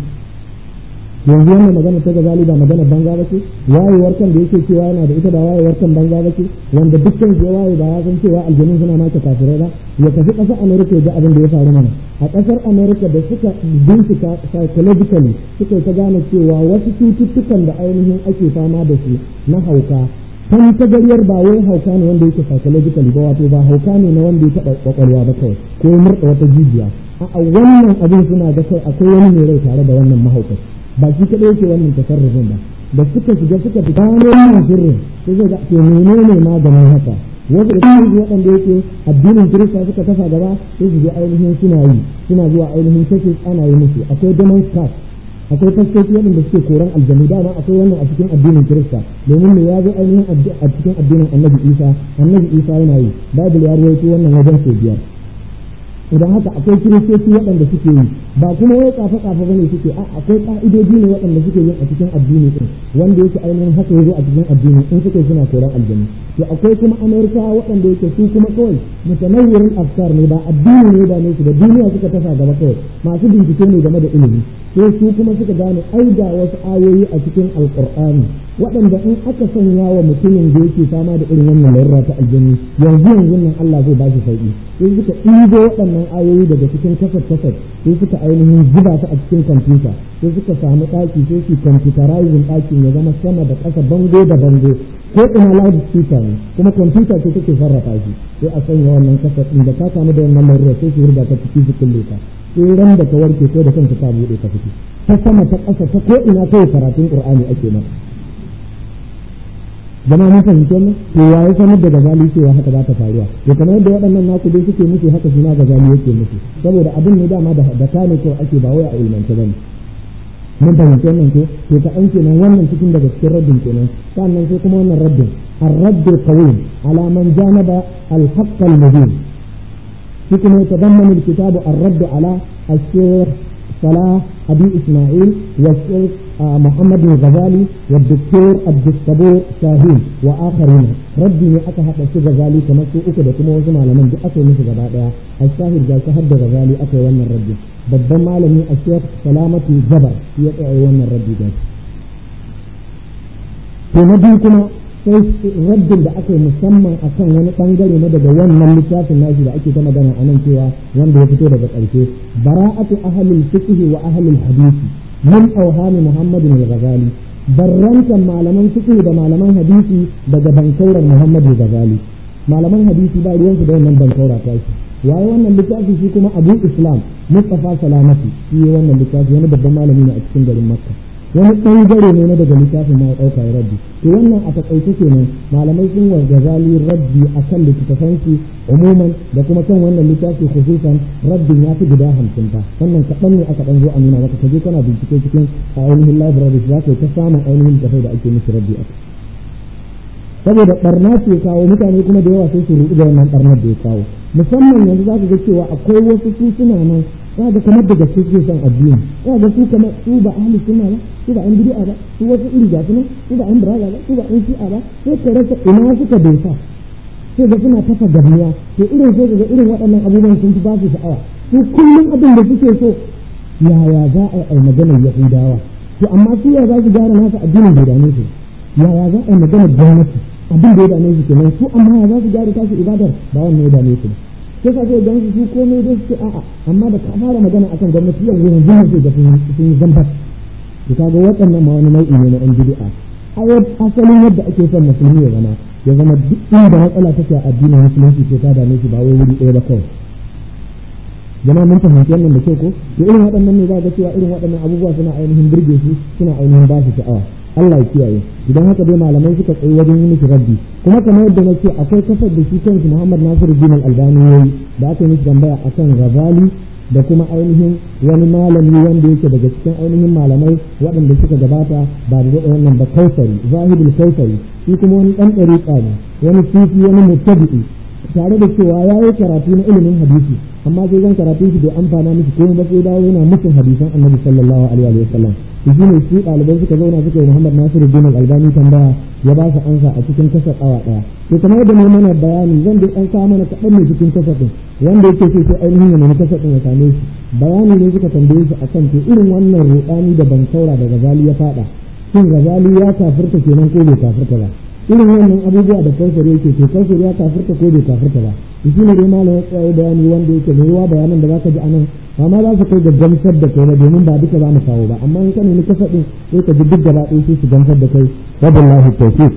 yanzu wannan magana ta gazali ba magana banza ba ce wayewar kan da yake cewa yana da ita ba wayewar kan banza ba ce wanda dukkan ke waye ba ya san cewa aljanu suna maka kafirai ba ya tafi ƙasar America ya ga abin da ya faru mana a ƙasar America da suka bincika psychologically suka ta gane cewa wasu cututtukan da ainihin ake fama da su na hauka kan tagariyar ba wai hauka ne wanda yake psychologically ba wato ba hauka ne na wanda ya taɓa kwakwalwa ba kawai ko ya murɗa wata jijiya a wannan abin suna ga kai akwai wani mai rai tare da wannan mahaukaci ba shi kaɗai yake wannan tasarrufin ba da suka shiga suka fita wannan sirrin sai zai ga ke menene maganin haka wasu da kuma waɗanda yake addinin kirista suka tafa gaba sai su je ainihin suna yi suna zuwa ainihin churches ana yi musu akwai demon cast akwai fastoci waɗanda suke koran aljanu dama akwai wannan a cikin addinin kirista domin ne ya zo ainihin a cikin addinin annabi isa annabi isa yana yi bible ya rawaito wannan wajen sau biyar idan haka akwai kiristoci waɗanda suke yi ba kuma wai kafa kafa bane suke a akwai ka'idoji ne waɗanda suke yin a cikin addini din wanda yake ainihin haka yazo a cikin addini in suke suna koran aljanu to akwai kuma amerikawa waɗanda yake su kuma kawai mutanawwirin afkar ne ba addini ne ba ne su da duniya suka tafa gaba kawai masu bincike ne game da ilimi sai su kuma suka gane ai ga wasu ayoyi a cikin alqur'ani waɗanda in aka sanya wa mutumin da yake fama da irin wannan larura ta aljanu yanzu yanzu nan Allah zai ba shi sauki sai suka ɗibo waɗannan ayoyi daga cikin kasar kasar sai suka ainihin zuba su a cikin kwamfuta sai suka samu ɗaki sai su computerizing ɗakin ya zama sama da ƙasa bango da bango ko ina loud speaker ne kuma kwamfuta ce take sarrafa shi sai a sanya wannan kasar ɗin da ka samu da wannan larura sai su hurga ta ciki su kulle ka sai ran da ka warke ko da kanka ka buɗe ka fito ta sama ta ƙasa ta ko ina kawai karatun ƙur'ani ake maka zama mun fahimci wannan to ya yi sanar da gazali cewa haka za ta faruwa to kamar yadda waɗannan naku dai suke musu haka shi ma gazali yake musu saboda abin ne dama da da kane ko ake ba wai a ilmance bane mun fahimci wannan ko to ka an kenan wannan cikin daga cikin raddin kenan sannan sai kuma wannan raddin الرد القويم على من جانب الحق المبين فيكم يتضمن الكتاب الرد على الشيخ صلاح أبي إسماعيل والشيخ محمد الغزالي والدكتور عبد الصبور شاهين وآخرين ردي ne aka haɗa su gazali kamar su uku da kuma wasu malaman duk aka yi musu gaba ɗaya a shahid ga shahar da gazali aka yi wannan raddi babban malami a shekh salamatu jabar shi ya tsaya wannan raddi da to na biyu kuma sai raddin da aka yi musamman akan wani bangare na daga wannan littafin nashi da ake ta magana a nan cewa wanda ya fito daga ƙarshe bara'atu ahlul fiqh wa ahlul hadisi min awhami muhammadin al-ghazali barrantan malaman fiqh da malaman hadisi daga bankauran muhammad al-ghazali malaman hadisi ba ruwansu da wannan bankaura ta shi waye wannan littafi shi kuma abu islam mustafa salamati shi wannan littafi wani babban malami ne a cikin garin makka wani ɓangare ne na daga littafin ma ya ɗauka ya rabbi to wannan a taƙaice kenan malamai sun wa gazali rabbi a kan littattafansu umuman da kuma kan wannan littafi khususan rabbin ya fi guda hamsin fa wannan kaɗan ne aka ɗan zo a nuna maka ka je kana bincike cikin a ainihin library za ka yi ta samun ainihin tafai da ake musu rabbi a saboda barna ce kawo mutane kuma da yawa sai su ruɗu da wannan barnar da ya kawo musamman yanzu za ka ga cewa akwai wasu su suna nan za ga kamar da gaske suke son addini za ga su kamar su ba ahli sunna ba su ba an bid'a ba su wasu iri ga su su ba an biraga ba su ba an shi'a ba sai ka rasa ina suka dosa sai ga suna tafa gabiya to irin sai ga irin waɗannan abubuwan sun fi ba su sha'awa su kullum abin da suke so yaya za a yi maganar yahudawa to amma su ya za su gyara nasu addinin bai dame su yaya za a yi maganar gwamnati abin da ya dame su kenan su amma ya za su gyara tasu ibadar ba wannan ya dame su sai ka sai gansu su komai dai su a'a amma da ka fara magana akan gwamnati yau wurin zuwa sai ga sun yi zambar to kaga waɗannan ma wani nau'i ne na yan bid'a asalin yadda ake son musulmi ya zama ya zama duk inda matsala take a addinin musulunci ce ta dame shi ba wai wuri ɗaya ba kawai jama'a mun fahimci wannan da kyau ko to irin waɗannan ne za ga cewa irin waɗannan abubuwa suna ainihin burge su suna ainihin ba su sha'awa Allah ya kiyaye idan haka dai malamai suka tsayi wajen yi miki rabbi kuma kamar yadda na ce akwai kasar da shi kansu Muhammad Nasiru Din Al-Albani yayi da aka yi miki tambaya akan Ghazali da kuma ainihin wani malami wanda yake daga cikin ainihin malamai waɗanda suka gabata ba da daɗa wannan ba kausari zahidul kausari shi kuma wani ɗan ɗariƙa ne wani sufi wani mutabi'i tare da cewa ya yi karatu na ilimin hadisi amma sai zan karatu shi bai amfana miki ko ba sai dawo yana musun hadisan annabi sallallahu alaihi wa sallam to shine shi ɗalibai suka zauna suka yi Muhammad Nasiru Din Albani tambaya ya ba su ansa a cikin kasar awa ɗaya to kamar yadda mai mana bayani zan dai an sa mana kaɗan ne cikin kasar ɗin wanda yake so sai ainihin ya nemi kasar ɗin ya same shi bayani ne suka tambaye shi akan to irin wannan ruɗani da ban saura da Gazali ya faɗa shin Gazali ya kafirta kenan ko bai kafirta ba irin wannan abubuwa da kansare yake to kansare ya kafirta ko bai kafirta ba shi ne dai malam ya tsaye bayani wanda yake mai ruwa bayanan da zaka ji anan amma za su kai ga gamsar da kai ba domin ba duka za mu kawo ba amma in ka nemi kasa din sai ka ji duk gaba ɗaya sai su gamsar da kai wabillahi tawfiq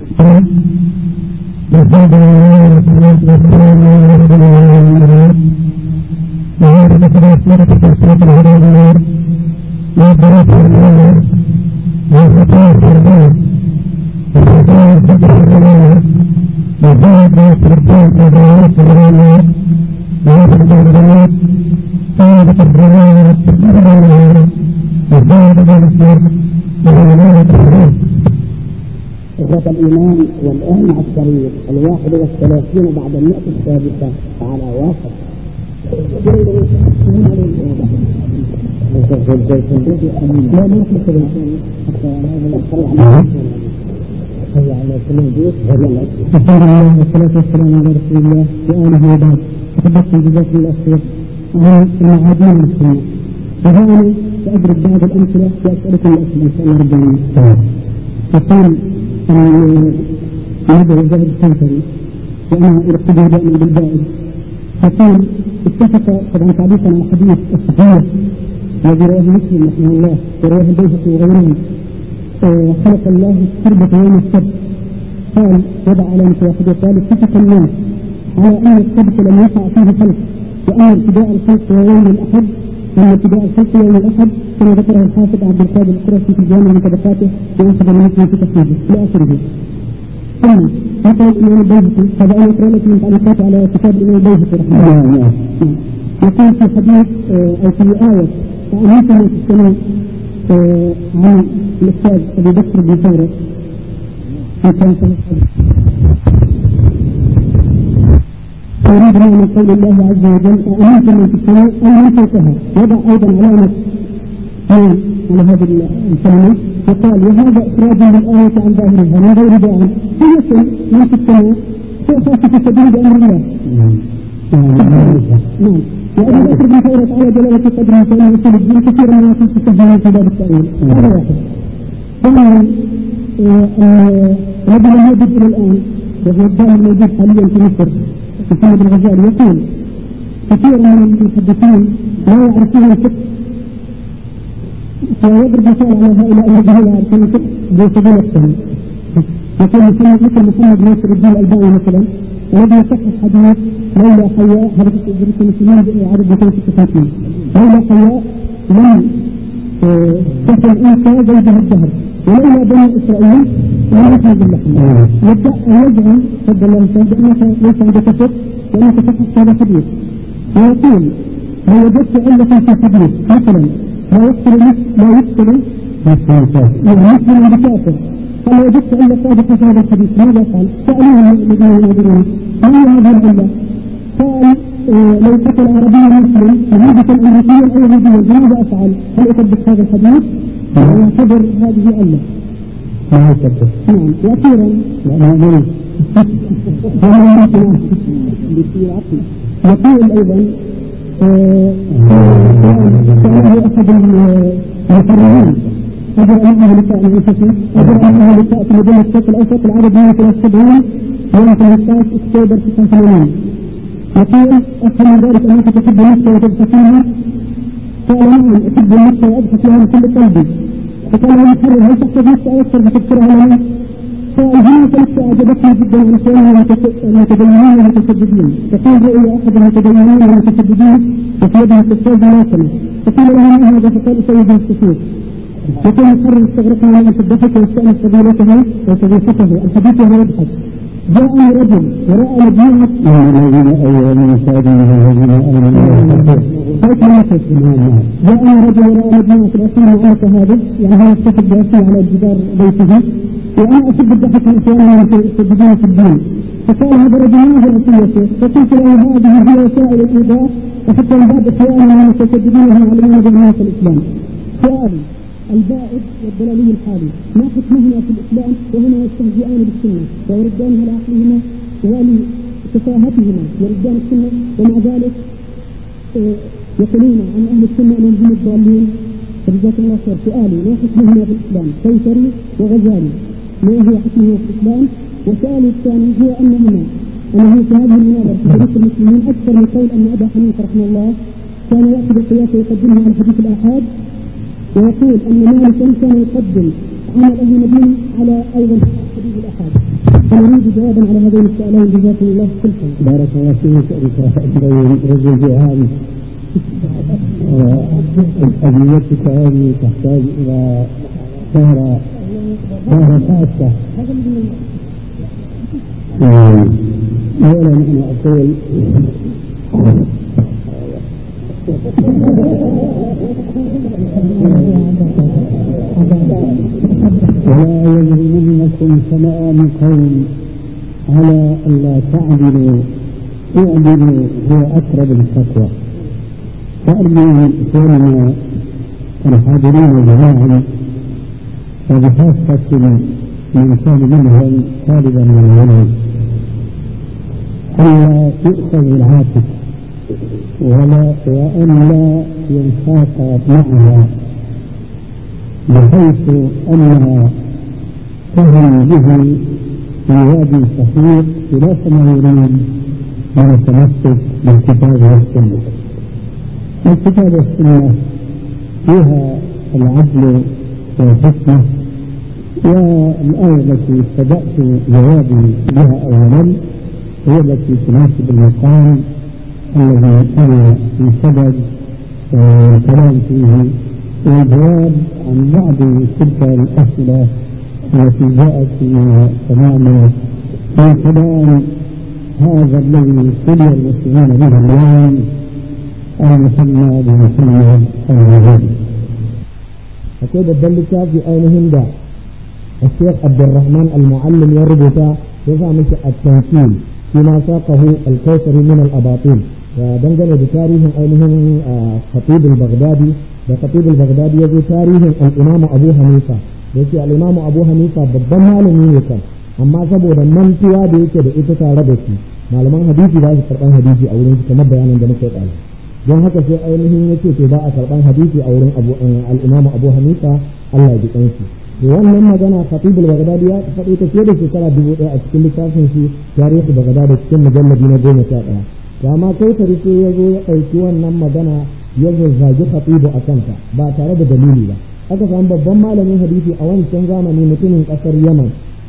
وجاء سلطان إدارة العلماء ويخرج الجماعة قامت الجماعة والتقريب العلماء وزاد بالإسلام وعلماء التحريم إخوة الإيمان والآن مع الشريط الواحد والثلاثين بعد المئة السادسة على واحد لا ما في كذا حتى هذا هيا على سلم بيت الحمد لله والصلاة والسلام على رسول الله وآله وبعد تحدثت جزاكم الله خير عن المعادين المسلمين وهنا سأضرب بعض الأمثلة وأسألكم الأسئلة إن شاء الله رب العالمين يقول نبي الزهر الكوثري وأنا أرتدي دائما بالبائد فقال اتفق طبعا تعليقا على الحديث الصحيح الذي رواه مسلم رحمه الله ورواه البيهقي وغيرهم خلق الله التربة يوم السبت قال وضع على واحد وقال اتفق الناس على ان السبت لم يقع فيه خلق وان ابتداء الخلق هو يوم الاحد وان ابتداء الخلق يوم الاحد كما ذكره الحافظ عبد القادر القرشي في جامع من طبقاته وانسب المسلم في تخريجه الى اخره ثم نقل الامام البيهقي هذا انا اقرا لكم من تعليقاته على كتاب الامام البيهقي رحمه الله يقول في حديث او في ايه فامنتم في السماء عن الاستاذ ابي بكر بن ثوره في كان يريد من قول الله عز وجل أأمنتم من في السماء أو من فوقها وضع أيضا علامة على هذه الكلمة وقال وهذا إخراج للآية عن ظاهرها من غير داع فيكن من في السماء سيخاف في سبيل بأمر الله نعم وأبي بكر بن ثورة على جلالة قدره فإن أصول الدين كثيرا ما يكون تسجل في باب التأويل هذا واحد ثانيا الذي لم يجد إلى الآن وهو الدائم الموجود حاليا في مصر محمد الغزالي يقول كثير من المحدثين لا يعرفون الفقه فيضرب مثال على هؤلاء الذين لا يعرفون الفقه بسبيل الفهم يقول محمد مثل محمد ناصر الدين الألباني مثلا الذي يصحح حديث لولا حياء هذا في المسلمين عدد 256 لولا حياء لم كفى الأنثى زوجها الدهر ولولا بني إسرائيل لم يخرج اللحم يبدأ أن يزعم فضل الله تعالى بأنك ليس عندك فقه وأنك تفحص هذا حديث ويقول لو وجدت علة في حديث مثلا لا يقتل لا يقتل مسلم بكافر قال لو وجدت علة صادقة في هذا الحديث ماذا قال؟ سألوه الذين يناظرون ما هي هذه العلة؟ قال لو قتل عربي مسلم يهودة أمريكيا أو يهوديا ماذا أفعل؟ هل أطبق هذا الحديث؟ ويعتبر هذه علة ما يكبر نعم وأخيرا لا ما يقول أيضا سأله أحد المحررين أجر أنه لساء الأنفسي أجر أنه لساء في مدينة الشرق الأوسط العدد 173 يوم 15 أكتوبر 86 يقول أفهم من ذلك أنك تحب النفس وتبتسمها قال نعم أحب النفس وأبحث لها من كل قلبي فقال له المحرر هل تحسب نفسك أكثر فتذكرها لنا؟ قال هناك نفس أعجبتني جدا عن كونها المتدينين والمتشددين فقال رؤيا أحد المتدينين والمتشددين وفي يده كتاب ملاكمة فقيل له ما هذا فقال أسيد السكوت يقول المحرر استغرقنا من أن تضحك واستأنس قبيلته وصديقته الحديث وهو يضحك جاءني رجل ورأى مجموعة إن الذين أولوا من سادهم الذين آمنوا هيك نفس جاءني رجل ورأى مجموعة الأسئلة معلقة هذه يعني هو يتخذ بأسئلة على جدار بيته وأنا أحب الضحك من إخواننا المتشددين في الدين فقال هذا رجل ما هو وصيته فقلت له هذه هي وسائل الإيذاء وحتى من بعض إخواننا المتشددين هم يعلمون جمعية الإسلام سؤالي البائد والضلالي الحالي ما حكمهما في الاسلام وهما يستهزئان بالسنه ويردانها لعقلهما ولتفاهتهما يردان السنه ومع ذلك يقولون عن اهل السنه انهم هم الضالين فجزاكم الله خير سؤالي ما حكمهما في الاسلام كوثري وغزالي ما هو حكمهما في الاسلام وسؤالي الثاني هو انهما انه في هذه المناظره في تاريخ المسلمين اكثر من قول ان ابا حنيفه رحمه الله كان ياخذ القياس ويقدمه على حديث الاحاد ويقول ان مالكا كان يقدم عمل اهل المدينه على ايضا حديث الاحاد فنريد جوابا على هذين السؤالين جزاكم الله كل خير. بارك الله فيك بين رجل جهاد أدويتك هذه تحتاج إلى سهرة سهرة خاصة أولا أنا أقول ولا يجرمنكم شنآن قوم على ألا تعدلوا اعدلوا هو أقرب للتقوى فأرجو من إخواننا الحاضرين جميعا وبخاصة من كان منهم طالبا من العلم ألا يؤخذ العاطف ولا وأن لا ينساق معها بحيث أنها تهم به في وادي صحيح خلاف ما يريد من التمسك بالكتاب والسنة. الكتاب والسنة فيها العدل والحكمة والآية التي بدأت جوابي بها أولا هي التي تناسب المقام الذي أنا في سبب الكلام فيه والجواب عن بعض تلك الأسئلة التي جاءت فيما تماما في كلام هذا الذي ابتلي المسلمين به اليوم المسمى بمحمد الوزير. akwai babban littafi ainihin da الشيخ عبد الرحمن المعلم يربط يزع مش التنكيل فيما ساقه الكوثري من الأباطيل ودنجل بتاريخ أينهم خطيب البغدادي وخطيب البغدادي يجي تاريخ الإمام أبو حنيفة يجي الإمام أبو حنيفة babban malami ne kan amma saboda mantuwa da yake da ita tare da shi malaman hadisi ba su karɓan hadisi a wurin kamar bayanin da muka yi don haka sai ainihin yake to ba a karɓan hadisi a wurin al-Imam Abu Hanifa Allah ya ji kanshi to wannan magana Khatib al-Baghdadi ya faɗi ta fiye da shekara dubu ɗaya a cikin littafin shi tarihi Baghdad cikin mujalladi na goma sha ɗaya to amma kai tare sai ya zo ya ɗauki wannan magana ya zazzagi Khatib a kanta ba tare da dalili ba aka samu babban malamin hadisi a wancan zamani mutumin ƙasar Yaman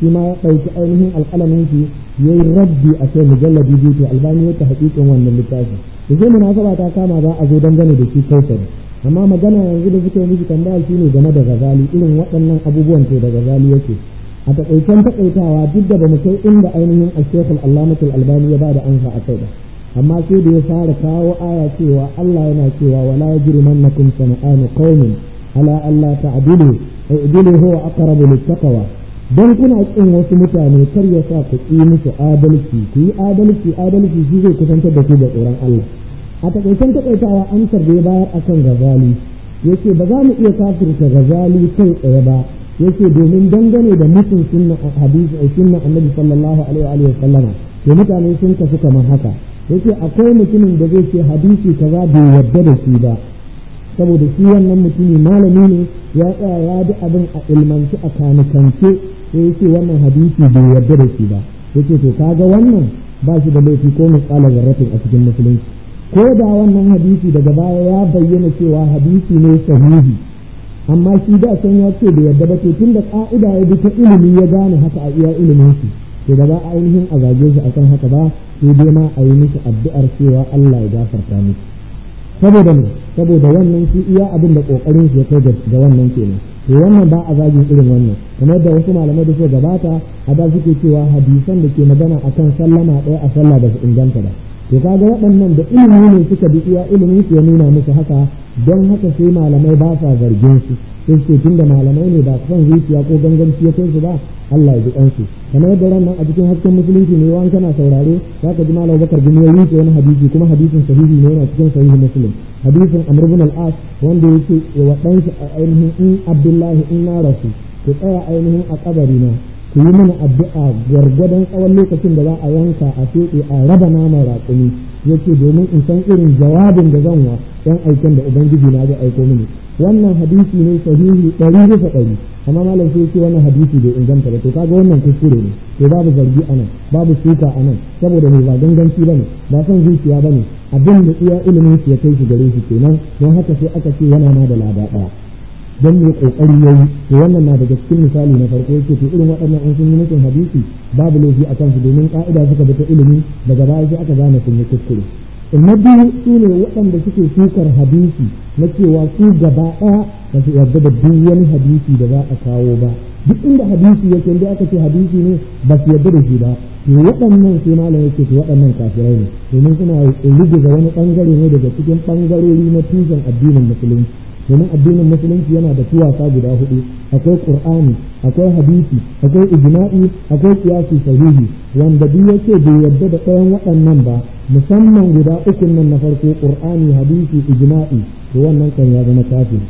shi ma ya ɗauki ainihin alƙalamin shi ya yi rabbi a kai mujalladi biyu to albani ya ta haƙiƙin wannan littafi da sai munasaba ta kama za a zo dangane da shi kausari amma magana yanzu da suka yi miki tambaya shi ne game da gazali irin waɗannan abubuwan to da gazali yake a taƙaicen taƙaitawa duk da ba mu kai inda ainihin ashekul allamatul albani ya ba da ansa a kai ba amma sai da ya fara kawo aya cewa Allah yana cewa wala yajrimannakum sana'anu qaumin ala alla ta'dilu i'dilu huwa aqrabu littaqwa dan kuna kin wasu mutane kar ya sa ku yi musu adalci ku yi adalci adalci shi zai kusantar da ku da tsoron Allah a takaicen takaitawa an tarbe bayar akan gazali yace ba za mu iya kafirta gazali kai tsaye ba yace domin dangane da mutum sunna hadisi a sunna annabi sallallahu alaihi wa sallama to mutane sun kasu kamar haka yace akwai mutumin da zai ce hadisi kaza bai yarda da shi ba saboda shi wannan mutumi malami ne ya tsaya ya bi abin a ilmanci a kanikance sai yace wannan hadisi bai yarda da shi ba yace to kaga wannan ba shi da laifi ko misalan zarratin a cikin musulunci ko da wannan hadisi daga baya ya bayyana cewa hadisi ne sahihi amma shi da san ya ce da yarda ba to tunda ka'ida ya bi ta ilimi ya gane haka a iya ilimin shi to da ba a ainihin a zage shi akan haka ba sai dai ma a yi mishi addu'ar cewa Allah ya gafarta miki saboda ne saboda wannan shi iya abin da kokarin shi ya kai ga wannan kenan to wannan ba a zagin irin wannan kamar da wasu malamai da suka gabata a da suke cewa hadisan da ke magana akan sallama ɗaya a sallah da su inganta ba to kaga waɗannan da ilimi ne suka bi iya ilimin su ya nuna musu haka don haka sai malamai ba sa zargin su sai ce tunda malamai ne ba son zuciya ko ganganci ya kai su ba Allah ya ji kansu kamar yadda ran nan a cikin hasken musulunci ne yawan kana saurare za ka ji malam bakar bin ya rike wani hadisi kuma hadisin sahihi ne yana cikin sahihi muslim hadisin amr bin al-as wanda yake wa dan shi a ainihin in abdullahi in na rasu ku tsaya ainihin a kabari na ku yi mana addu'a gwargwadon tsawon lokacin da za a yanka a feɗe a raba naman raƙumi yace domin in san irin jawabin da zan wa yan aikin da ubangiji na zai aiko mini wannan hadisi ne sahihi ɗari bisa ɗari amma malam sai ce wannan hadisi bai inganta ba to kaga wannan kuskure ne to babu zargi anan babu suka anan saboda mai ba ganganci bane ba son zuciya bane abin da iya ilimin shi ya kai shi gare shi kenan don haka sai aka ce yana ma da lada ɗaya don mai kokari yayi to wannan na daga cikin misali na farko yake to irin waɗannan an sun yi mutum hadisi babu laifi a kansu domin ka'ida suka bi ta ilimi daga baya sai aka gane sun yi kuskure na biyu su ne waɗanda suke sukar hadisi na cewa su gaba ɗaya ba su yarda da duk wani hadisi da za a kawo ba duk inda hadisi yake inda aka ce hadisi ne ba su yarda da shi ba to waɗannan sai malam yake to waɗannan kafirai ne domin suna rubuta wani ɓangare ne daga cikin ɓangarori na tushen addinin musulunci domin addinin musulunci yana da tuwasa guda hudu akwai qur'ani akwai hadisi akwai ijma'i akwai qiyasi sahihi wanda duk yake bai yarda da ɗayan waɗannan ba musamman guda uku nan na farko qur'ani hadisi ijma'i to wannan kan ya zama kafiri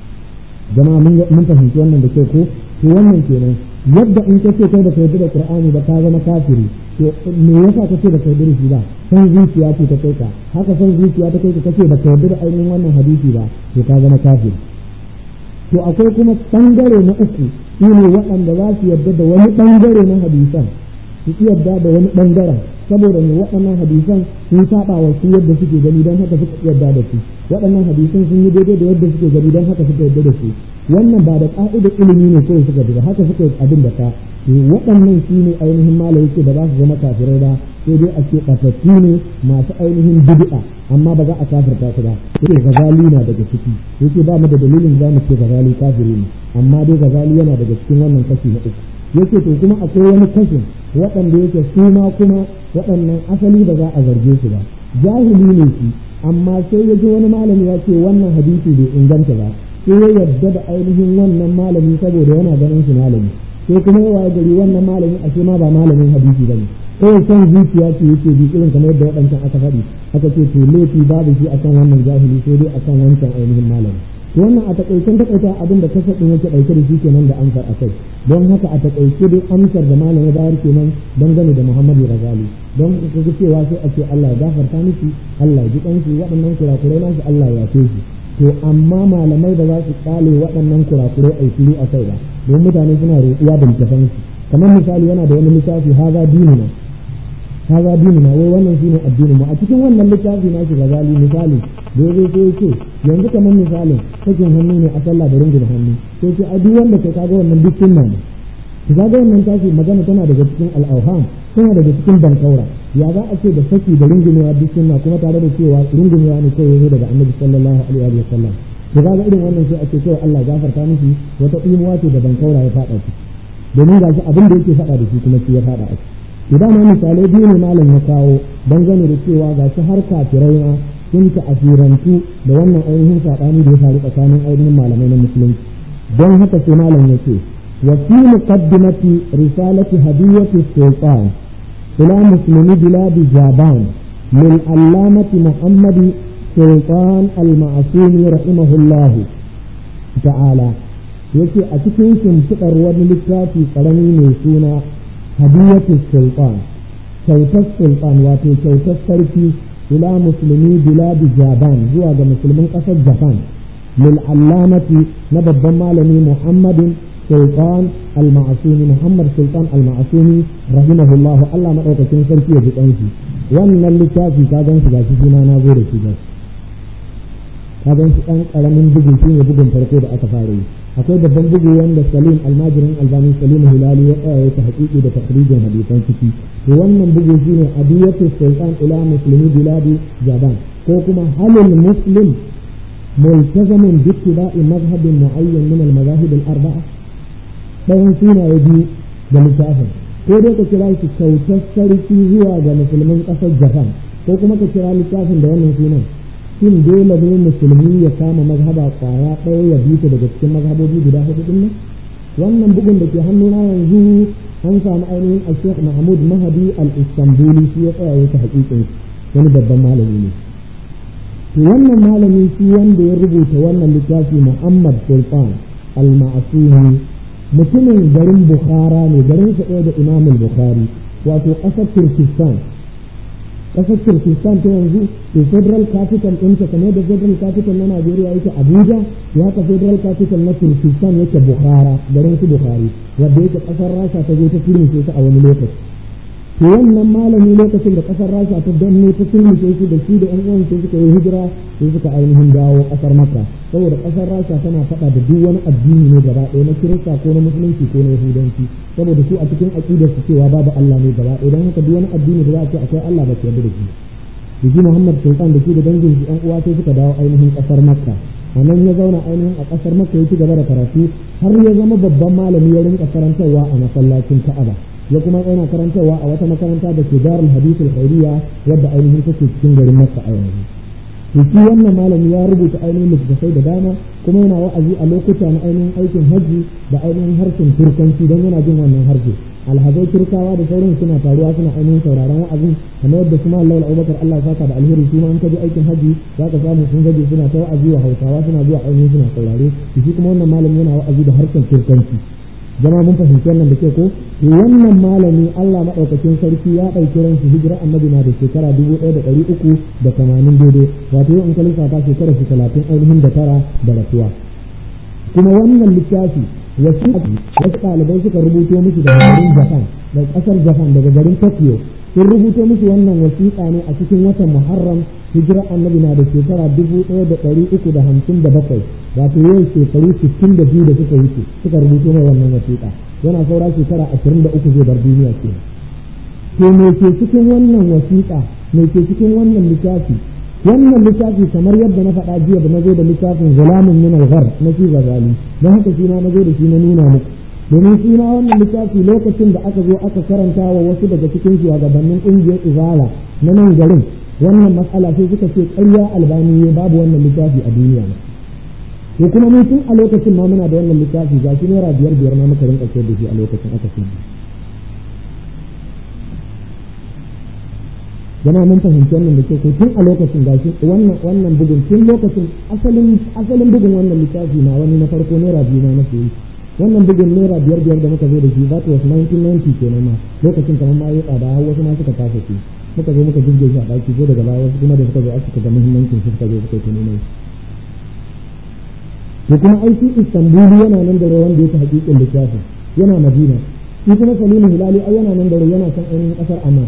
jama'a mun fahimci wannan da kyau ko to wannan kenan yadda in ka ce kai da kai da qur'ani ba ka zama kafiri to me yasa ka ce da kai da shi ba san zuciya ce ta kai ka haka san zuciya ta kai ka kace ba ka yarda da ainihin wannan hadisi ba to ka zama kafiri to akwai kuma bangare na uku shine waɗanda za su yarda da wani bangare na hadisan su yarda da wani bangaren saboda ne waɗannan hadisan sun saba wa su yadda suke gani don haka suka yarda da su waɗannan hadisan sun yi daidai da yadda suke gani don haka suka yarda da su wannan ba da ƙa'idar ilimi ne kawai suka da haka suka abin da ka waɗannan shi ne ainihin mala yake ba za su zama kafirai ba sai dai a ce ɓatattu ne masu ainihin bid'a amma ba za a kafirta su ba sai gazali na daga ciki yake ba mu da dalilin za mu ce gazali kafiri ne amma dai gazali yana daga cikin wannan kashi na uku yake to kuma akwai wani kashin waɗanda yake su ma kuma waɗannan asali ba za a zarge su ba jahili ne shi amma sai ya ji wani malami ya ce wannan hadisi bai inganta ba sai ya yarda da ainihin wannan malami saboda yana ganin shi malami sai kuma yawa gari wannan malami ashe ma ba malamin hadisi bane kawai son zuciya ce yake bi irin kamar yadda waɗancan aka faɗi aka ce to laifi babu shi akan wannan jahili sai dai akan wancan ainihin malami to wannan a takaicen takaita abin da kasa ɗin yake ɗauke da shi kenan da amsar akai don haka a takaice dai amsar da malami bayar kenan dangane da Muhammadu Razali don kaga cewa sai a ce Allah ya gafarta miki Allah ya ji kanki waɗannan kurakurai nasu Allah ya yafe shi to amma malamai da za su kale waɗannan kurakurai a fili a kai ba don mutane suna roƙuwa da littafan su kamar misali yana da wani littafi haza dinuna haza dinuna wai wannan shine addinin mu a cikin wannan littafi na shi gazali misali da zai sai ce yanzu kamar misalin sakin hannu ne a sallah da rungun hannu sai ce a duk wanda kai kaga wannan duk sunna ne to ga wannan tashi magana tana daga cikin al'auham tana daga cikin bankaura ya za a ce da saki da rungumewa duk sunna kuma tare da cewa rungumewa ne kawai yazo daga annabi sallallahu alaihi wa sallam to ga irin wannan sai a ce kawai Allah gafarta miki wata imuwa ce da bankaura ya fada shi domin gashi abin da yake fada da shi kuma shi ya fada a to dama misalai biyu ne malam ya kawo dangane da cewa gashi har kafirai ma sun ta'asirantu da wannan ainihin saɓani da ya faru tsakanin ainihin malamai na musulunci don haka sai malam ya ce وفي مقدمة رسالة هدية السلطان إلى مسلم بلاد جابان للعلامة محمد سلطان المعصوم رحمه الله تعالى yake a cikin shimfiɗar wani littafi ƙarami mai suna hadiyatu sultan kyautar sultan wato kyautar sarki ila musulmi biladi japan zuwa ga musulmin ƙasar japan lil allamati na babban malami muhammadin سلطان المعصومي محمد سلطان المعصومي رحمه الله الله ما أوقع كنسان فيه بطنسي وأن اللي كافي كاغان سيغاشي فيما نازور سيغاش كاغان سيغان قلمين بجن فيه بجن فرقود أتفاري akwai babban bugu wanda salim almajirin albani salim hilali ya tsaya ta haƙiƙi da takhrijin hadisan ciki to wannan bugu shine adiyatu sultan ila muslimi biladi jaban ko kuma halil muslim multazamin bi ittiba'i madhhabin mu'ayyan min al-madahib al-arba'a ɗayan sunaye biyu da littafin ko dai ka kira shi kyautar sarki zuwa ga musulmin ƙasar japan ko kuma ka kira littafin da wannan sunan shin dole ne musulmi ya kama mazhaba kwaya ɗaya ya bi ta daga cikin mazhabobi guda hudu din nan wannan bugun da ke hannuna yanzu an samu ainihin a sheikh mahmud mahadi al-istanbuli shi ya tsaya ya ta haƙiƙin wani babban malami ne to wannan malami shi wanda ya rubuta wannan littafi muhammad sultan al-ma'asumi mutumin garin bukhara ne garin sa ɗaya da imamul bukhari wato ƙasar turkistan ƙasar turkistan ta yanzu to federal capital ɗinta kamar da federal capital na najeriya yake abuja ya ka federal capital na turkistan yake bukhara garin su bukhari wadda yake ƙasar rasha ta zo ta turmushe su a wani lokaci to wannan malami lokacin da ƙasar rasha ta danne ta turmushe su da shi da yan uwan sai suka yi hijira sai suka ainihin dawo ƙasar makka saboda ƙasar rasha tana faɗa da duk wani addini ne gaba ɗaya na kirista ko na musulunci ko na yahudanci saboda su a cikin aƙidar su cewa babu Allah ne gaba ɗaya don haka duk wani addini da za a ce akwai Allah ba su yarda da shi Biji Muhammad Sultan da shi da dangin shi ƴan uwa sai suka dawo ainihin ƙasar Makka a nan ya zauna ainihin a ƙasar Makka ya ci gaba da karatu har ya zama babban malami ya rinka karantarwa a masallacin Ka'aba ya kuma yana karantarwa a wata makaranta da ke Darul Hadith al-Khairiyya wadda ainihin take cikin garin Makka a yanzu to shi wannan malami ya rubuta ainihin littattafai da dama kuma yana wa'azi a lokuta na ainihin aikin hajji da ainihin harshen turkanci don yana jin wannan harshe alhazai turkawa da sauran suna taruwa suna ainihin sauraron wa'azin kamar yadda su mallam abubakar Allah ya saka da alheri su ma an kaji aikin hajji za ka samu sun gaje suna ta wa'azi wa hausawa suna zuwa ainihin suna saurare shi kuma wannan malami yana wa'azi da harshen turkanci zama mun fahimci wannan da ke ko wannan malami Allah maɗaukakin sarki ya ɗauki ransu hijira annabi na da shekara dubu ɗaya da ɗari uku da tamanin daidai wato yau in ka lissafa shekara shi talatin ainihin da tara da rasuwa kuma wannan littafi wasu wasu ɗalibai suka rubuto musu daga garin Japan daga ƙasar Japan daga garin Tokyo sun rubuto musu wannan wasiƙa ne a cikin watan Muharram hijira annabi na da shekara dubu ɗaya da ɗari uku da hamsin da bakwai wato yau shekaru sittin da biyu da suka wuce suka rubuto mai wannan wasiƙa yana saura shekara ashirin da uku zai bar duniya ke to me ke cikin wannan wasiƙa me ke cikin wannan littafi wannan littafi kamar yadda na faɗa jiya da na zo da littafin zulamin min al-ghar na shi gazali don haka shi na zo da shi na nuna muku domin shi na wannan littafi lokacin da aka zo aka karanta wa wasu daga cikin shugabannin ƙungiyar izala na nan garin wannan matsala sai suka ce ƙarya albani babu wannan littafi a duniya ne to kuma mun tun a lokacin ma muna da wannan littafi ga shi naira biyar biyar ma muka rinka sayar da shi a lokacin aka sayar jama mun fahimci wannan da ke ko tun a lokacin ga shi wannan wannan bugun tun lokacin asalin asalin bugun wannan littafi na wani na farko naira biyu ma na sayi wannan bugun naira biyar biyar da muka zo da shi that was 1990 kenan ma lokacin kamar ma yi tsada har wasu ma suka kasa shi muka zo muka jirge shi a ɗaki ko daga baya wasu kuma da suka zo aka ga muhimmancin shi suka zo suka yi nuna to kuma aiki istanbuli yana nan da wanda ya ta hakikin littafin yana madina shi kuma salimu hilali ai yana nan da yana san ainihin kasar amma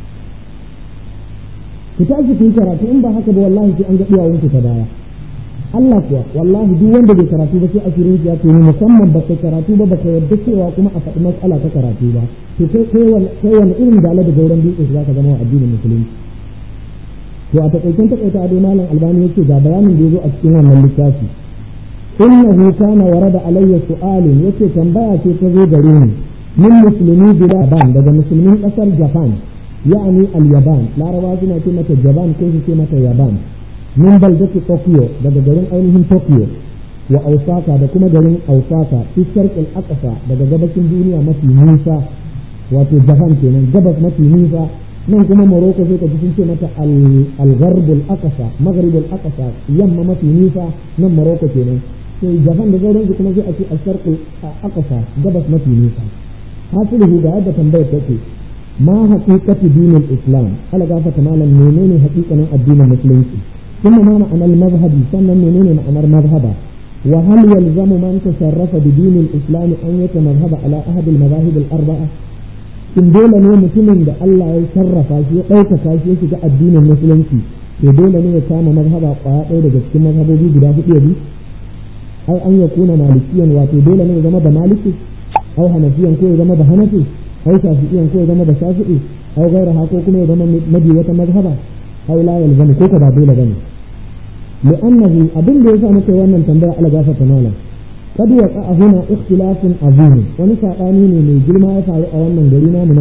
ku tashi ku yi karatu in ba haka ba wallahi sai an ga duwawun ku ta baya Allah kuwa wallahi duk wanda bai karatu ba sai asirin ya ce ni musamman ba kai karatu ba ba ka yarda cewa kuma a faɗi matsala ta karatu ba to kai kai wani irin dala da gauran dutse za ka zama wa addinin musulunci to a takaicen takaita ado malam albani yace ga bayanin da yazo a cikin wannan littafi innahu kana warada alayya su'alun yace tambaya ce ta zo gare ni min muslimi bila ban daga musulmin kasar japan ya'ani al-yaban larabawa suna ce mata japan ko su ce mata yaban min baldati tokyo daga garin ainihin tokyo wa ausaka da kuma garin ausaka fi sharqil aqsa daga gabashin duniya mafi nisa wato japan kenan gabas mafi nisa nan kuma Morocco sai ka ji sun ce mata al-gharbul aqsa maghribul aqsa yamma mafi nisa nan Morocco kenan sai Japan da sauransu kuma sai a ce al-sharqul aqsa gabas mafi nisa hasiluhu ga yadda tambayar take ma haqiqatu dinil islam ala gafata malam menene haqiqanin addinin musulunci kuma ma ma'anar mazhabi sannan menene ma'anar mazhaba wa hal yalzamu man tasarrafa bi dinil islam an yata mazhaba ala ahad al-mazahib al-arba'a shin dole ne mutumin da Allah ya sarrafa shi ya ɗaukaka shi ya shiga addinin musulunci to dole ne ya kama mazhaba kwaya ɗaya daga cikin mazhabobi guda hudu ya bi ai an ya kuna malikiyan wato dole ne ya zama da maliki au hanafiyan ko ya zama da hanafi au shafi'iyan ko ya zama da shafi'i au gairaha ko kuma ya zama mabi wata mazhaba au la yalzamu ko ka ba dole bane li'annahu abin da yasa muka yi wannan tambaya ala gafata malam قد وقع هنا اختلاف عظيم ونسى آمين من جرما يفعل أولا من